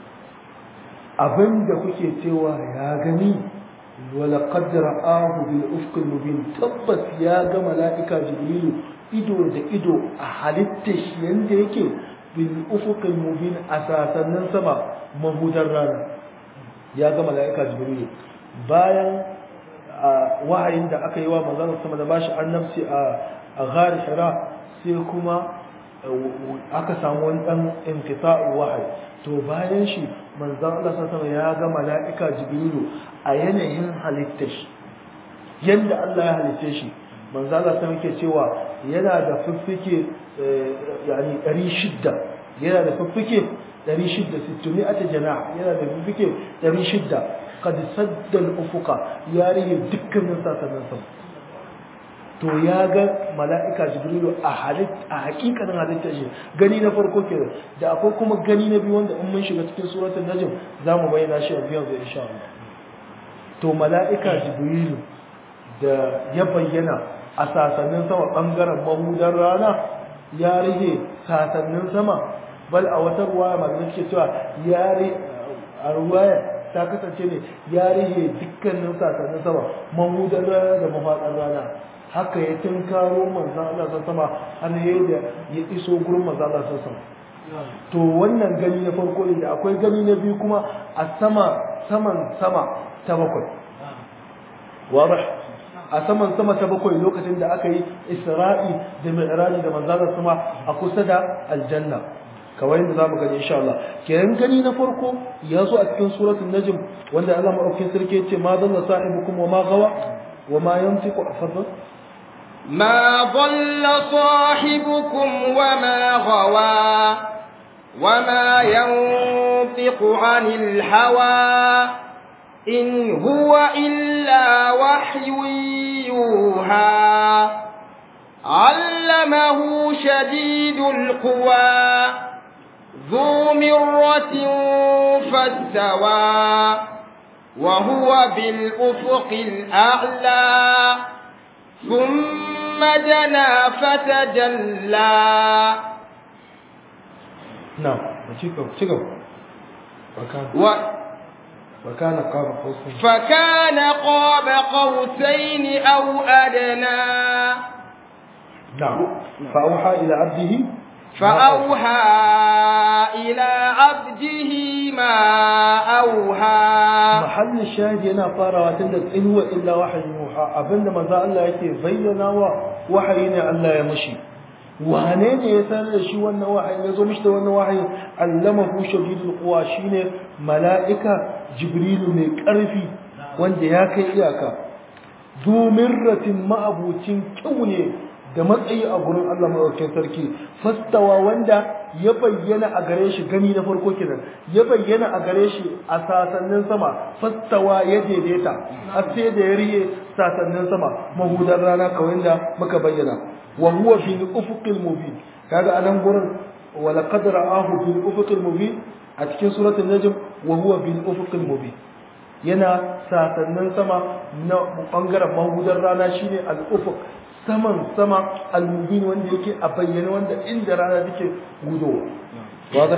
abinda kuke cewa ya gani wala qad ra'ahu bil ufq al mubin tabbas ya ga malaika jibrilu ido da ido a halittar shi yanda yake bil ufq al mubin asasannin sama mahudar rana ya ga malaika jibrilu bayan wahayin da aka yi wa manzon sama da bashi annabci a a ghar hira sai kuma aka samu wani dan inqita'u wahayi to bayan shi manzon Allah sallallahu ya ga mala'ika jibrilu a yanayin halittar shi yanda Allah ya halitte shi manzon Allah sallallahu yake cewa yana da fiffike yani 600 yana da fiffike 600 600 janah yana da fiffike 600 qad sadda al-ufuqa ya rige dukkanin sasannin sama to ya ga mala'ika jibrilu a halit a hakikanin halittar shi gani na farko ke da akwai kuma gani na biyu wanda in mun shiga cikin suratul najm zamu bayyana shi a biyan zai insha Allah to mala'ika jibrilu da ya bayyana a sasannin sama bangaren mahudar rana ya rage sasannin sama bal a wata ruwaya malamai suke cewa ya a ruwaya ta kasance ne ya rage dukkanin sasannin sama mahudar rana da mafaɗar rana haka ya tunkaro manzan Allah sun sama har ya da ya iso gurin manzan Allah sun sama to wannan gani na farko ne da akwai gani na biyu kuma a sama saman sama ta bakwai wadah a saman sama ta bakwai lokacin da aka yi isra'i da mi'raji da manzan Allah sama a kusa da aljanna kawai yadda zamu gani insha Allah kenan gani na farko ya zo a cikin suratul najm wanda Allah madaukakin sarki ya ce ma dalla sahibukum wa ma gawa wa ma yantiqu afadal ما ضل صاحبكم وما غوى وما ينطق عن الهوى إن هو إلا وحي يوحى علمه شديد القوى ذو مرة فاستوى وهو بالأفق الأعلى ثم دنا فتجلى نعم وشكو شكو وكان و وكان قاب قوسين فكان قاب قوسين أو أدنى نعم فأوحى إلى عبده فأوحى إلى عبده ما أوحى محل الشاهد yana farawa tun da in huwa illa wahyin yuha abinda manzo Allah yake bayyana wa wahayi ne Allah ya mushi wane ne ya sanar da shi wannan wahayi ya zo mishi da wannan wahayi allamahu shadidul quwa shine mala'ika jibrilu mai karfi wanda ya kai iyaka dumirratin ma'abucin kyau ne da matsayi a gurin Allah madaukakin sarki fastawa wanda ya bayyana a gare shi gani na farko kenan ya bayyana a gare shi a sasannin sama fastawa ya daidaita har sai da ya riye sasannin sama mahudar rana kawai da muka bayyana wa huwa fil ufuqil mubin kaga anan gurin wa laqad ra'ahu fil ufuqil mubin a cikin suratul najm wa huwa bil ufuqil mubin yana sasannin sama na bangaren mahudar rana shine al ufuq saman sama al-mubin wanda yake a bayyane wanda inda rana take gudowa wadah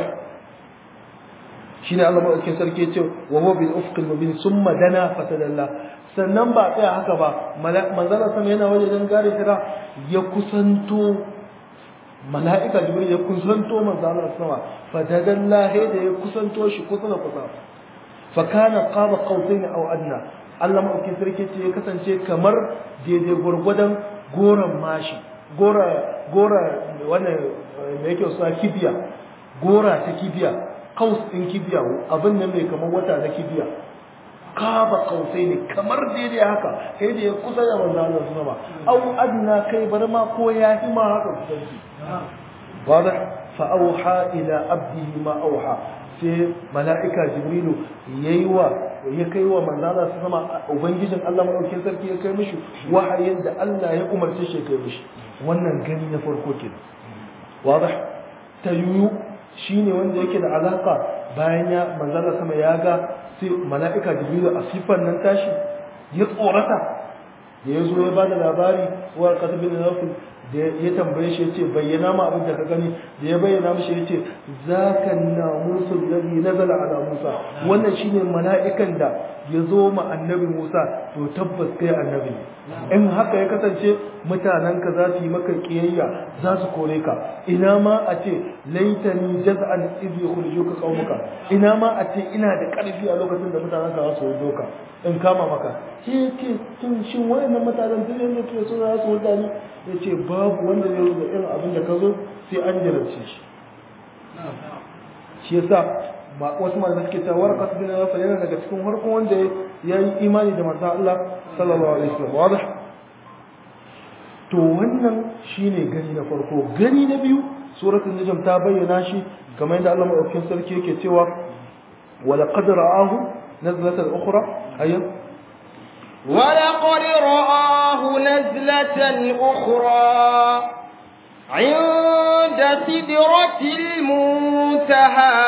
shine Allah madaukakin sarki yace wa huwa bil ufq al-mubin summa dana fatadalla sannan ba tsaya haka ba manzala sama yana waje dan gare kira ya kusanto mala'ika jibril ya kusanto manzala sama fatadalla he da ya kusanto shi kusa da kusa fa kana qaba qawsayn aw adna Allah madaukakin sarki ce ya kasance kamar daidai gurgudan goron mashi gora gora wannan me yake suna kibiya gora ta kibiya kaus din kibiya abin nan mai kamar wata na kibiya kaba kausai ne kamar daidai haka kai da ya kusa da manzo Allah sama au adna kai bar ma ko ya fi ma haka kusanci wada fa auha ila abdihi ma auha sai mala'ika jibrilu yayi wa ya kai wa manzala su sama ubangijin Allah madaukakin sarki ya kai mishi wahayin da Allah ya umarce shi kai mishi wannan gani na farko kenan wadah tayu shine wanda yake da alaka bayan ya manzala sama ya ga sai mala'ika jibrilu a sifan nan tashi ya tsorata da ya zo ya ba da labari wa kasabin nafil da ya tambaye shi ya ce bayyana ma abin da ka gani da ya bayyana mishi ya ce za ka na musul lalli nazala ala musa wannan shine mala'ikan da ya zo ma annabi musa to tabbas kai annabi ne in haka ya kasance mutanen ka za su yi maka kiyayya za su kore ka ina ma a ce laitani jaz'an idh yukhrijuka qaumuka ina ma a ce ina da karfi a lokacin da mutanen ka za su wuce ka in kama maka shi yake tun shin wayannan mutanen duk yanda ke so za su wuce ni yace babu wanda zai rubuta irin abin da ka zo sai an jarabce shi shi yasa ba wasu malamai suke cewa warqat bin nawfal yana daga cikin farkon wanda ya yi imani da manzon Allah sallallahu alaihi wasallam wadih to wannan shine gani na farko gani na biyu suratul najm ta bayyana shi kamar yadda Allah madaukakin sarki yake cewa wala qad ra'ahu nazlatan ukhra ayyan ولقد رآه نزلة أخرى عند سدرة المنتهى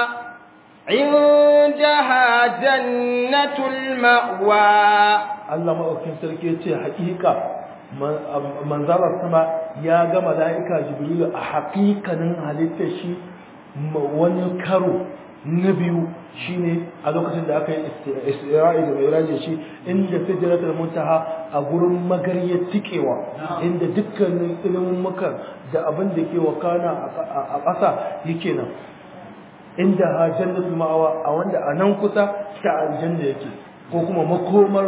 عندها جنة المأوى Allah maɗaukin sarki ya ce haƙiƙa manzarar sama ya ga mala'ika jibrilu a haƙiƙanin halittar shi wani karo na biyu shine a lokacin da aka yi isra'i da mai shi inda sijiratul muntaha a gurin magaryar tikewa inda dukkanin ilimin muka da abin da ke wakana a ƙasa yake nan inda ha jannatul ma'awa a wanda a nan kusa ta aljanna yake ko kuma makomar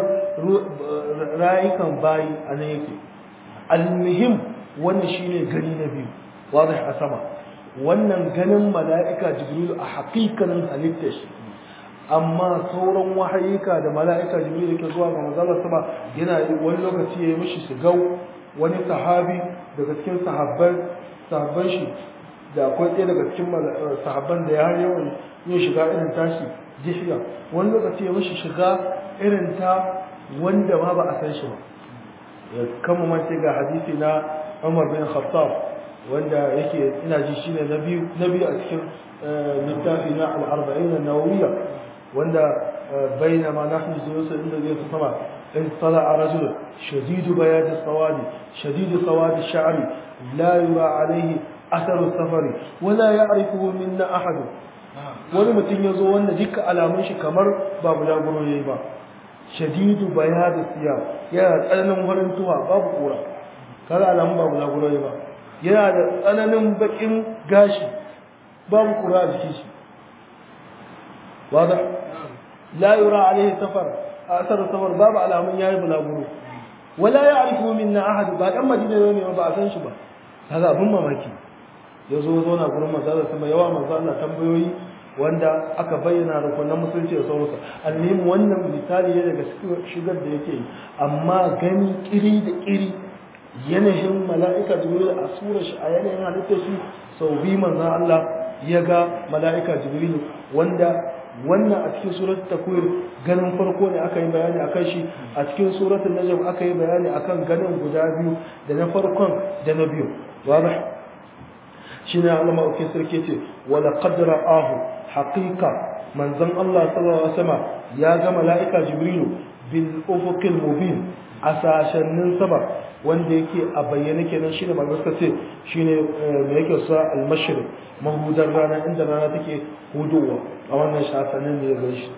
rayukan bayi a nan yake almuhim wannan shine gani na biyu wadih a sama wannan ganin mala'ika jibrilu a haƙiƙanin halittar shi amma sauran wahayika da mala'ika jibrilu ke zuwa ga manzalar sama yana wani lokaci ya yi mishi gau wani sahabi daga cikin sahabban sahabban shi da akwai ɗaya daga cikin sahabban da ya yawan yin shiga irin tashi jihiya wani lokaci ya mishi shiga irin ta wanda ma ba a san shi ba ya kama mace ga hadisi na Umar bin Khattab wanda yake ina ji shine na biyu na biyu a cikin littafi na al-arba'in an-nawawiyya wanda bainama nahnu julusun inda zai fi sama in tala'a rajul shadidu bayad as-sawad shadidu sawad ash-sha'r la yura alayhi athar as-safari wala ya'rifuhu minna ahad wani mutum ya zo wanda duka alamun shi kamar ba bulaguro yayi ba shadidu bayad as-siyab yana tsananin farin tuwa babu kura kaga alamun ba bulaguro yayi ba yana da tsananin bakin gashi babu kura a jikin shi wada la yura alaihi safar asar safar babu alamun yayi bulaguro wala ya'rifu minna ahad ba dan madina ne ba a san shi ba kaga abun mamaki yazo zo na gurin manzo sama yawa manzo Allah tambayoyi wanda aka bayyana rukunan musulunci da sauransu almuhim wannan misali ne daga shigar da yake amma gani kiri da kiri yanayin mala'ika jibril a surar shi a yanayin halittar shi sau biyu manzan Allah ya ga mala'ika jibril wanda wannan a cikin surat takwir ganin farko ne aka yi bayani a kan shi a cikin surat najm aka yi bayani a kan ganin guda biyu da na farkon da na biyu wada shi ne Allah ma'aukin sarki ce wala qadra ahu haqiqa manzan Allah sallallahu alaihi wasallam ya ga mala'ika jibril bil ufuqil mubin a sashennin sama wanda yake a bayyane kenan shine manzo suka ce shine me yake sa al-mashriq mahudar rana inda rana take hudowa a wannan shafanin ne ga shi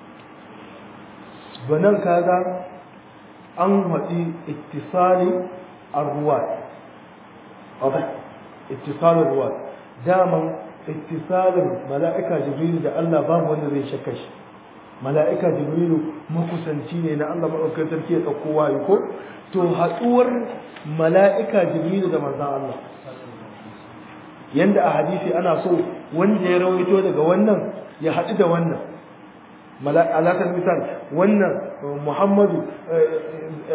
banan kaga an haɗi ittisali ar-ruwat wadah ittisal ar-ruwat daman ittisalin mala'ika jibril da Allah babu wanda zai shakka shi mala'ika jibrilu makusanci ne na Allah maɗaukar sarki ya ɗauko wayo ko to haɗuwar mala'ika jibrilu da manzan Allah yanda a hadisi ana so wanda ya rawaito daga wannan ya haɗu da wannan alaƙar misal wannan muhammadu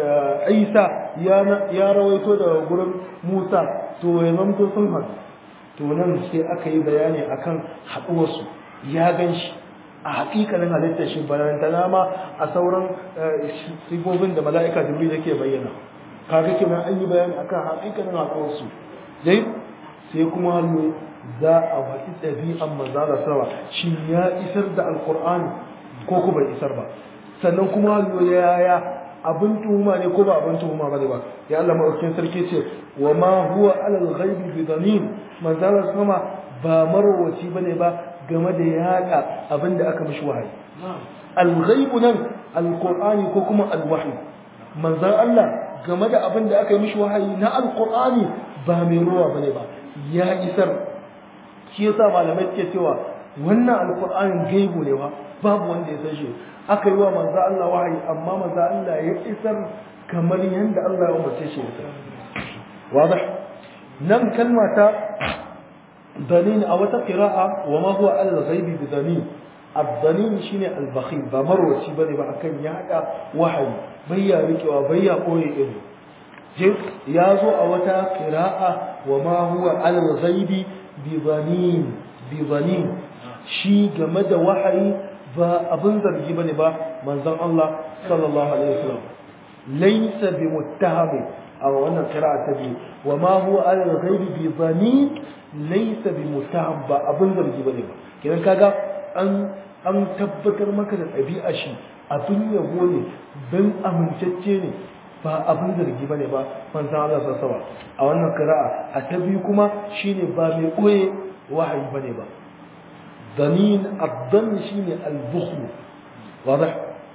isa ya rawaito daga gurin musa to ya zamto sun haɗu to nan sai aka yi bayani akan haɗuwarsu ya gan shi a haƙiƙanin halittar shi barantana ma a sauran sigobin da mala'ika jibril yake bayyana kaga kenan an yi bayani akan haƙiƙanin haɗuwarsu dai sai kuma hannu za a faɗi ɗabi'an manzala sama shi ya isar da alƙur'ani ko ku bai isar ba sannan kuma hannu yaya abin tuhuma ne ko ba abin tuhuma ba ne ba ya Allah maɗaukin sarki ce wa ma huwa alal ghaibi bi dhanin manzala sama ba marwaci bane ba game da yaɗa abin da aka mishi wahayi al-ghaibu nan al-qur'ani ko kuma al-wahyi manzan Allah game da abin da aka yi mishi wahayi na al-qur'ani ba mai ruwa bane ba ya isar shi yasa malamai suke cewa wannan al-qur'anin gaibu ne ba babu wanda ya san shi aka yi wa manzan Allah wahayi amma manzan Allah ya isar kamar yadda Allah ya umarce shi ya isar wadah nan kalma ta ضنين أو قراءة وما هو على الغيب بضنين الضنين شيني البخيل بمرو سيبني بأكن يعدى وحي بيا ريك وبيا قوي إبو جيب يازو أو قراءة وما هو على الغيب بضنين بضنين شي جمد وحي فأبن ذرجي بني با منزل الله صلى الله عليه وسلم ليس بمتهم أو أن قراءة تبي وما هو على الغيب بضنين laisa bi mutaham ba abin zargi bane ba kidan kaga an an tabbatar maka da ɗabi'a shi abin yabo ne dan amintacce ne ba abin zargi bane ba manzon Allah sallallahu a wannan qira'a a ta biyu kuma shine ba mai koye wahayi bane ba danin addan shine al-bukhl wadah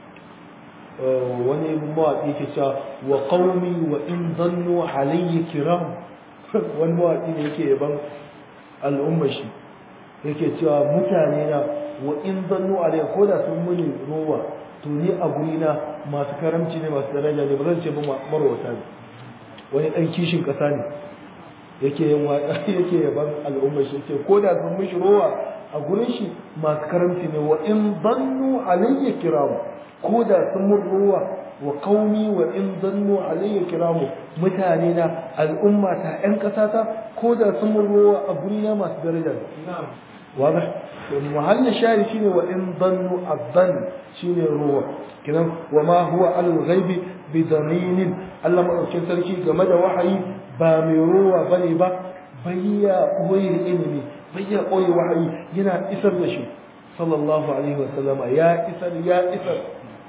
wani mawaƙi yake cewa wa qaumi wa in dhannu alayya kiram wani mawaƙi ne yake yaban al'ummar shi yake cewa mutane na wa in zannu alayya ko da sun muni rowa to ni a guri na masu karamci ne masu daraja ne ba zan ce ba marwata ne wani dan kishin kasa ne yake yin yake yaban al'ummar shi yake ko da sun mishi rowa a gurin shi masu karamci ne wa in zannu alayya kiramu ko da sun mun rowa wa qaumi wa in zannu alayya kiramu mutane na al'umma ta ƴan ƙasa ta ko da sun mun rowa a guri na masu daraja na'am wadah muhallin shari shine wa in zannu adhan shine rowa kinan wa ma huwa alal ghaibi bi danin Allah madaukakin sarki game da wahayi ba mai rowa bane ba bayya koyi ilimi bayya koyi wahayi yana isar da shi sallallahu alaihi wa sallama ya isar ya isar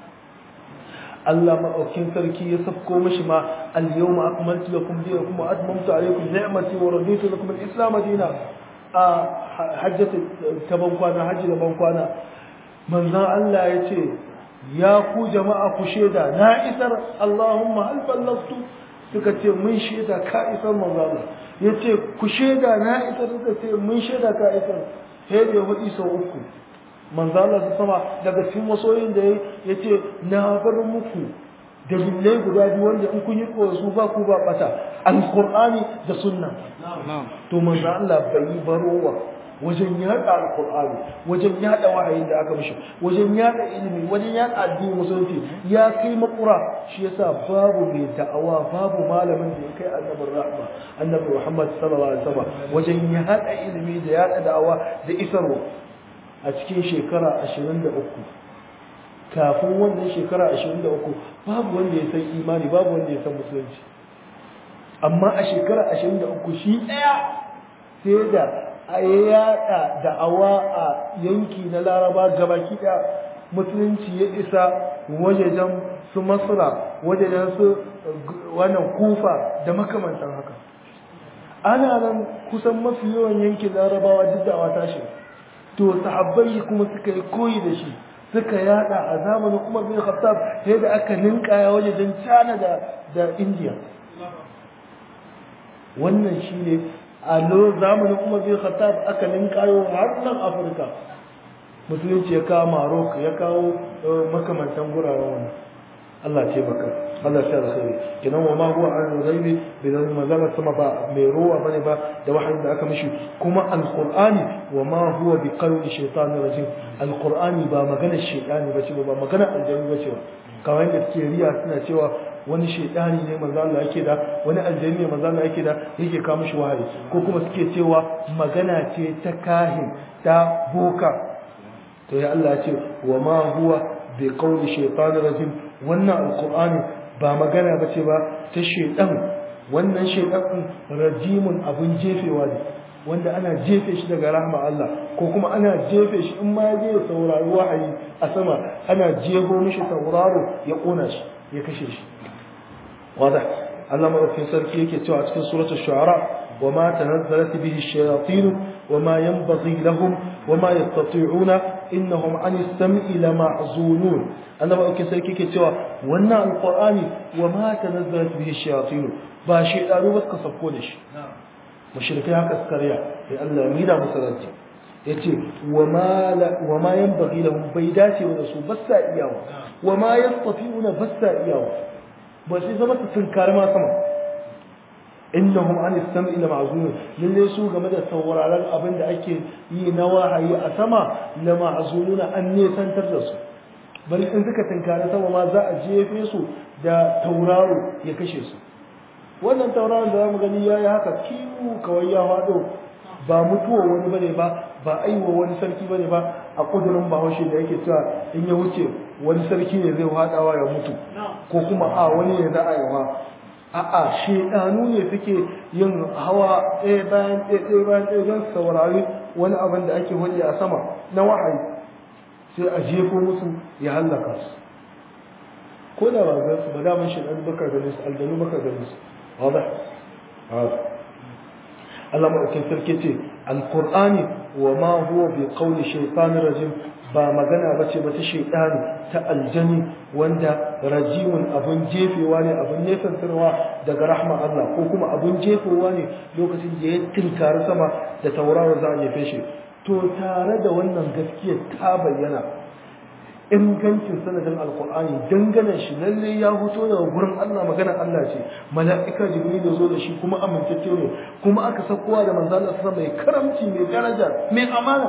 Allah maɗaukin sarki ya safko mashi ma al-yawma akmaltu lakum dinakum wa atmamtu alaykum ni'mati wa raditu lakum al-islam dina a hajjata ta bankwana hajji da bankwana manzon Allah ya ce ya ku jama'a ku sheda na isar Allahumma hal ballagtu suka ce mun sheda ka isar manzon Allah ya ce ku sheda na isar suka ce mun sheda ka isar sai da ya faɗi sau uku manzo Allah su sama daga cikin masoyin da ya ce na bar muku dalilai guda biyu wanda in kun yi su ba ku ba bata alqur'ani da sunna to manzo Allah bai yi barowa wajen yada alqur'ani wajen yada wahayin da aka mishi wajen yada ilimi wajen yada addinin musulunci ya kai makura shi yasa babu mai da'awa babu malamin da ya kai annabin rahma annabi Muhammad sallallahu alaihi wasallam wajen yada ilimi da yada da'awa da isarwa a cikin shekara ashirin da uku kafin wannan shekara ashirin da uku babu wanda ya san imani babu wanda ya san musulunci amma a shekara ashirin da uku shi ɗaya sai da a yaɗa da'awa a yanki na laraba gabaki ɗaya musulunci ya isa wajejen su masra wajejen su wannan kufa da makamantan haka ana nan kusan mafi yawan yankin larabawa duk da ta shiga to sahabbai kuma suka yi koyi da shi suka yada a zamanin Umar bin Khattab sai da aka ninkaya wajen China da da India wannan shine a zamanin Umar bin Khattab aka ninkayo har nan Afirka musulunci ya kawo Morocco ya kawo makamantan guraren wannan Allah ce baka Allah ya alkhairi kinan wa ma huwa an ghaibi bidan mazala sama ba mai ruwa bane ba da wahayin da aka mishi kuma alqur'ani wa ma huwa bi qawli shaytanir rajim alqur'ani ba magana shaytani bace ba magana aljani bace ba kawai da suke riya suna cewa wani shaidani ne manzo Allah yake da wani aljani ne manzo Allah yake da yake kawo mishi wahayi ko kuma suke cewa magana ce ta kahin ta boka to ya Allah ya ce wa ma huwa bi qawli shaytanir rajim wannan alqur'ani ba magana bace ba ta shaidan wannan shaidan rajimun abun jefewa ne wanda ana jefe shi daga rahma Allah ko kuma ana jefe shi in ma ya saurari wahayi a sama ana jego mishi sauraro ya kona shi ya kashe shi wada Allah madaukakin sarki yake cewa a cikin suratul shu'ara wa ma tanazzalat bihi ash-shayatin wa ma yanbaghi lahum wa ma yastati'una innahum 'ani as-sam'i lama'zunun Allah madaukakin sarki yake cewa wannan alqur'ani wa ma tanazzalat bihi ash-shayatin ba shi daru ba suka sako da shi mushrikai haka suka riya sai Allah ya mida musu ranci yace wa ma wa ma yanbaghi lahum bai dace da su ba sa iyawa wa ma yastati'una ba sa iyawa ba sai zama su tunkar ma sama innahum an istam'i la ma'zunun lalle su game da sauraron abin da ake yi na wahayi a sama la ma'zununa an nesantar da su bari in suka tunkari sama ma za a jefe su da tauraro ya kashe su wannan tauraron da zamu gani yayi haka kiwu kawai ya fado ba mutuwa wani bane ba ba aiwa wani sarki bane ba a kudurin bahaushe da yake cewa in ya wuce wani sarki ne zai hadawa ya mutu ko kuma a wani ne za a yi wa a'a shedanu ne suke yin hawa ɗaya bayan ɗaya ɗaya bayan ɗaya don saurari wani abin da ake wani a sama na wahayi sai a jefo musu ya hallaka su ko da ba su ba daman shedanu baka ganin su aljanu baka ganin su واضح هذا الله مؤكد سركتي القرآن وما هو بقول شيطان رجيم ba magana ba ce ba ta shaidani ta aljani wanda rajimun abun jefewa ne abun nesantarwa daga rahma Allah ko kuma abun jefewa ne lokacin da ya tinkari sama da tauraro za a jefe shi to tare da wannan gaskiyar ta bayyana ingancin sanadin alkur'ani dangane shi lalle ya fito daga gurin Allah magana Allah ce mala'ika jibril ya zo da shi kuma amintacce ne kuma aka sakowa da manzo Allah sallallahu mai karamci mai daraja mai amana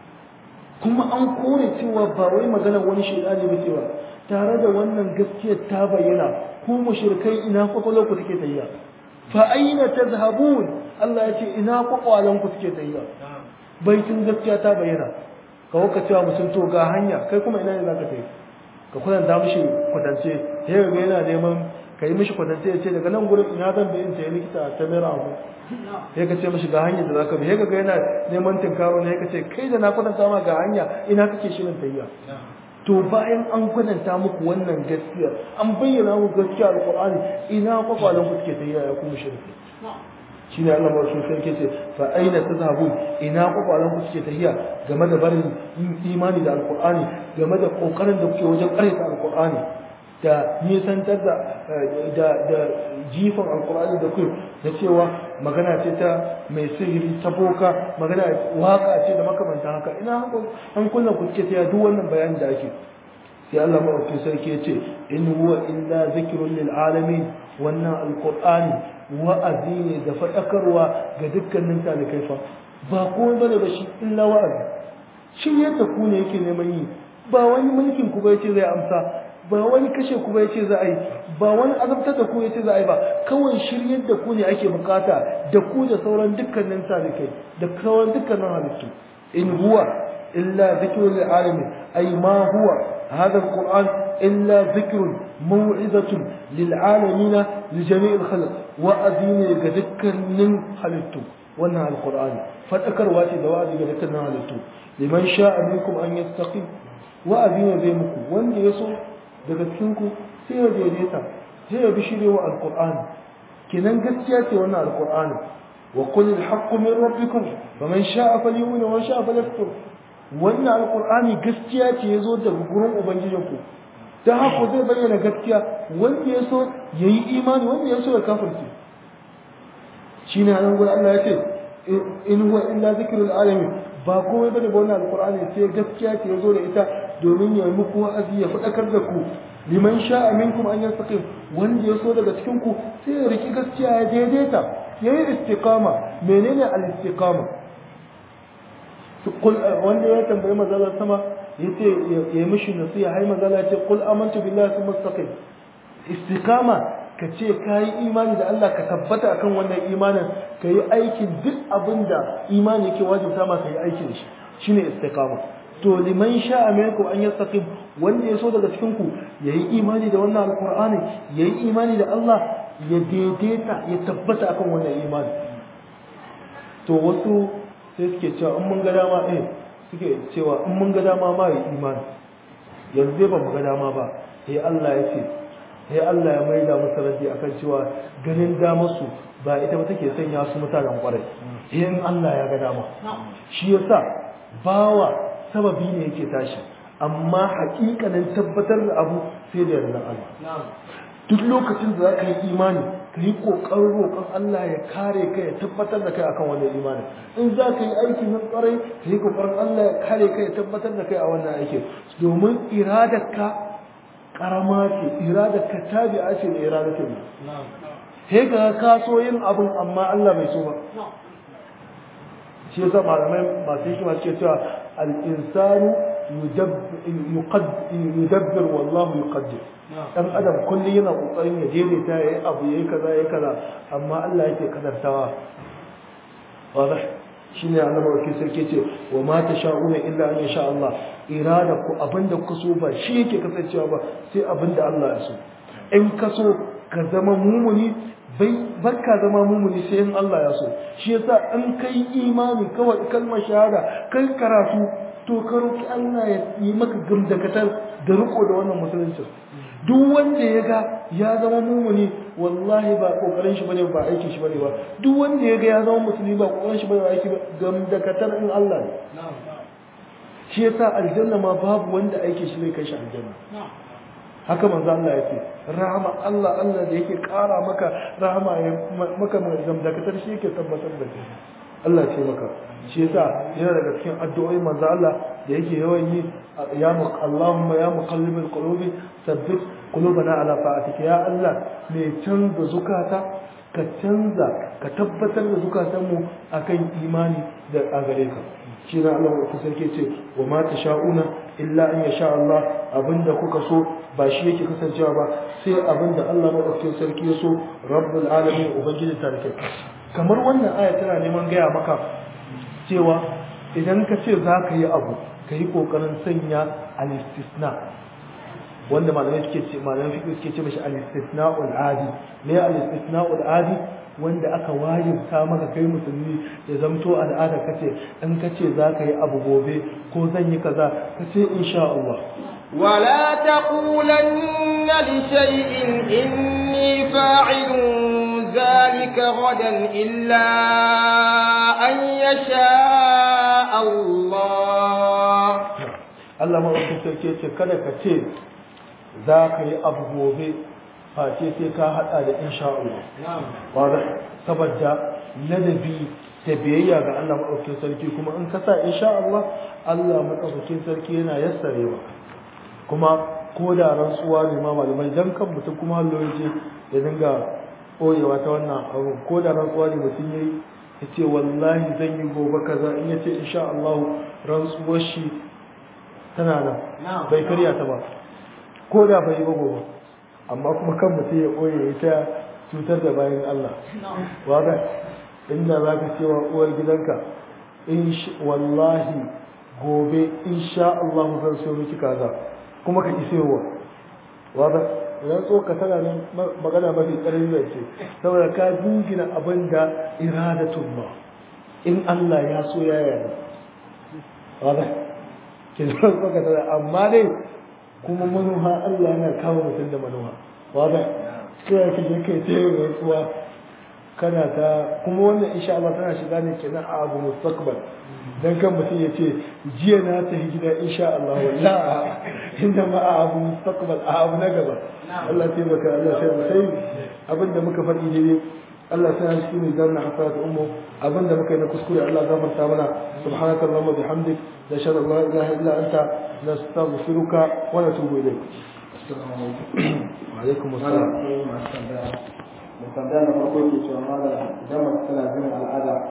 kuma an kore cewa ba wai magana wani shaidani ba cewa tare da wannan gaskiyar ta bayyana ku mushrikai ina kwakwalwar ku take tayya fa aina tazhabun Allah ya ce ina kwakwalan ku take tayya baitin gaskiya ta bayyana ka waka cewa mutum to ga hanya kai kuma ina ne zaka tafi ka kwatanta mishi kwatance sai ga yana neman ka yi mishi kwatance ya ce daga nan gurin ina zan bi in sayi likita ta mera abu sai ka ce mishi ga hanyar da zaka bi sai ga yana neman tinkaro ne ka ce kai da na kwatanta ma ga hanya ina kake shirin tayya to bayan an kwatanta muku wannan gaskiya an bayyana muku gaskiya alqur'ani ina kwakwalan ku suke tayya ya kuma shirki shine Allah mawasu sarki ce fa aina tazhabun ina kwakwalan ku suke tahiya game da barin imani da alqur'ani game da kokarin da kuke wajen karanta alqur'ani da nisantar da da da jifan alqur'ani da ku da cewa magana ce ta mai sihiri ta boka magana waka ce da makamantan haka ina an kullum ku suke tahiya duk wannan bayanin da ake sai Allah mawasu sarki ya ce in huwa illa zikrun lil alamin wannan alqur'ani wa'azi ne da faɗakarwa ga dukkanin talikai fa ba komai bane ba shi illa wa'azi shi yadda ku ne yake neman yi ba wani mulkin ku ba yace zai amsa ba wani kashe ku ba yace za a yi ba wani azabtar da ku yace za a yi ba kawai shiryar da ku ne ake bukata da ku da sauran dukkanin talikai da sauran dukkanin halittu in huwa illa zikrul alamin ay ma huwa هذا القرآن إلا ذكر موعظة للعالمين لجميع الخلق وأذين يذكر من خلقته وأنها القرآن فذكر واتي دواد يذكر من خلقته لمن شاء منكم أن يستقيم وأذين ذيمكم وأن يسوع دقتكم سير ديتا هي بشري القرآن كنن قد وأنها القرآن وقل الحق من ربكم فمن شاء فليؤمن ومن شاء فليكفر wannan alkur'ani gaskiya ce ya zo daga gurin ubangijinku ta haka zai bayyana gaskiya wanda ya so ya yi imani wanda ya so ya kafirce shi ne hannun gurin Allah ya ce in huwa illa zikirul alamin ba komai bane ba wannan alkur'ani sai gaskiya ce ya zo da ita domin ya yi muku wa'azi ya faɗakar da ku liman sha'a minkum an yastaqim wanda ya so daga cikin ku sai ya riki gaskiya ya daidaita yayi istiqama menene al-istiqama wanda ya tambayi mazala sama ya ce ya yi mishi nasiya hai mazala ce kul amantu billahi sun mustaqim istiqama ka ce ka yi imani da Allah ka tabbata akan wannan imanin ka yi aikin duk abin da imani yake wajibta ma ka yi aikin shi shine istiqama to liman sha'a minkum an yastaqim wanda ya so daga cikin ku yayi imani da wannan alqur'ani yayi imani da Allah ya daidaita ya tabbata akan wannan imani to wasu sai suke cewa in mun ga dama eh suke cewa in mun ga dama ma yi imani yanzu dai ba mu ga dama ba sai Allah ya ce sai Allah ya maida musu raddi akan cewa ganin damar su ba ita ba take sanya su mutanen kwarai sai in Allah ya ga dama shi yasa bawa sababi ne yake tashi amma hakikanin tabbatar da abu sai da yarda Allah duk lokacin da zaka yi imani ka yi kokarin roƙon Allah ya kare ka ya tabbatar da kai akan wannan imani in za ka yi aiki na tsarai ka yi kokarin Allah ya kare ka ya tabbatar da kai a wannan aiki domin iradarka karama ce iradarka tabi'a ce da iradatin sai ga ka so yin abin amma Allah bai so ba shi yasa malamai masu hikima suke cewa al-insanu yudabbir wallahu yuqaddir dan adam kullum yana kokarin ya daidaita yayi abu yayi kaza yayi kaza amma Allah yake kadartawa wadah shine annabi wakil sarki ce wa ma tasha'una illa an yasha Allah irada ku abinda ku so ba shi yake kasancewa ba sai abinda Allah ya so in ka so ka zama mumuni bai barka zama mumuni sai in Allah ya so shi yasa in kai imani kawai kalmar shahada kai karatu to ka roki Allah ya yi maka gamdakatar da riko da wannan musulunci duk wanda ya ga ya zama mumuni wallahi ba kokarin shi bane ba aikin shi bane ba duk wanda ya ga ya zama musulmi ba kokarin shi bane ba aiki ba gamdakatar in Allah ne shi yasa aljanna ma babu wanda aikin shi zai kai shi aljanna haka manzo Allah ya ce rahama Allah Allah da yake kara maka rahama ya maka gamdakatar shi yake tabbatar da kai Allah ce maka shi yasa yana daga cikin addu'o'i manzo Allah da yake yawan yi ya Allahumma ya muqallibal qulubi sabbit qulubana ala ta'atika ya Allah mai canza zukata ka canza ka tabbatar da zukatanmu akan imani da a gare ka shi na Allah wa sarki ce wa ma tasha'una illa an yasha Allah abinda kuka so ba shi yake kasancewa ba sai abinda Allah madaukakin sarki ya so rabbul alamin ubangiji tarike kamar wannan aya tana neman gaya maka cewa idan ka ce za ka yi abu ka yi kokarin sanya al-istisna wanda malamai suke ce malamai fiqh suke ce mashi al-istisna'ul adi me al-istisna'ul adi wanda aka wajibta maka kai musulmi ya zamto al'ada kace in kace za ka yi abu gobe ko zan yi kaza kace insha Allah ولا تقولن لشيء إني فاعل ذلك غدا إلا أن يشاء الله Allah maɗaukin sarki ce kada ka ce za ka yi abu gobe face sai ka haɗa da insha Allah. Wadda saboda ladabi da biyayya ga Allah maɗaukin sarki kuma in ka sa insha Allah Allah maɗaukin sarki yana yassarewa. Kuma ko da rantsuwa ne ma malamai dan kan mutum kuma hallo ya ya dinga ɓoyewa ta wannan abu ko da rantsuwa ne mutum ya yi ya ce wallahi zan yi gobe kaza in ya ce insha Allah rantsuwar shi tana nan bai karya ta ba ko da bai yi ba gobe amma kuma kan mutum ya ɓoye ya ta cutar da bayan Allah wada inda za ka cewa uwar gidanka in wallahi gobe insha Allah zan so miki kaza kuma ka isewa wada idan so ka tana nan magana mafi ƙarfi da ce saboda ka dingina abin da iradatun ba in Allah ya so ya yarda wada ke zo ka tana amma dai kuma manuha Allah yana kawo mutum da manuha wada sai ka je kai ta yin rantsuwa kana ta kuma wannan insha Allah tana shiga ne kenan a abu mustaqbal dan kan mutum ya ce jiya na ta gida insha Allah la inda ma a abu mustaqbal a abu na gaba Allah ya taimaka Allah sai mu sai abinda muka faɗi ne Allah sai shi ne zanna hasarat ummu abinda muka yi na kuskure Allah gafarta mana subhanaka allahumma bihamdik la shar la ilaha illa anta nastaghfiruka wa natubu ilayk assalamu alaikum wa alaikum assalam mai tambaya na farko ke cewa mala idan mace tana jin al'ada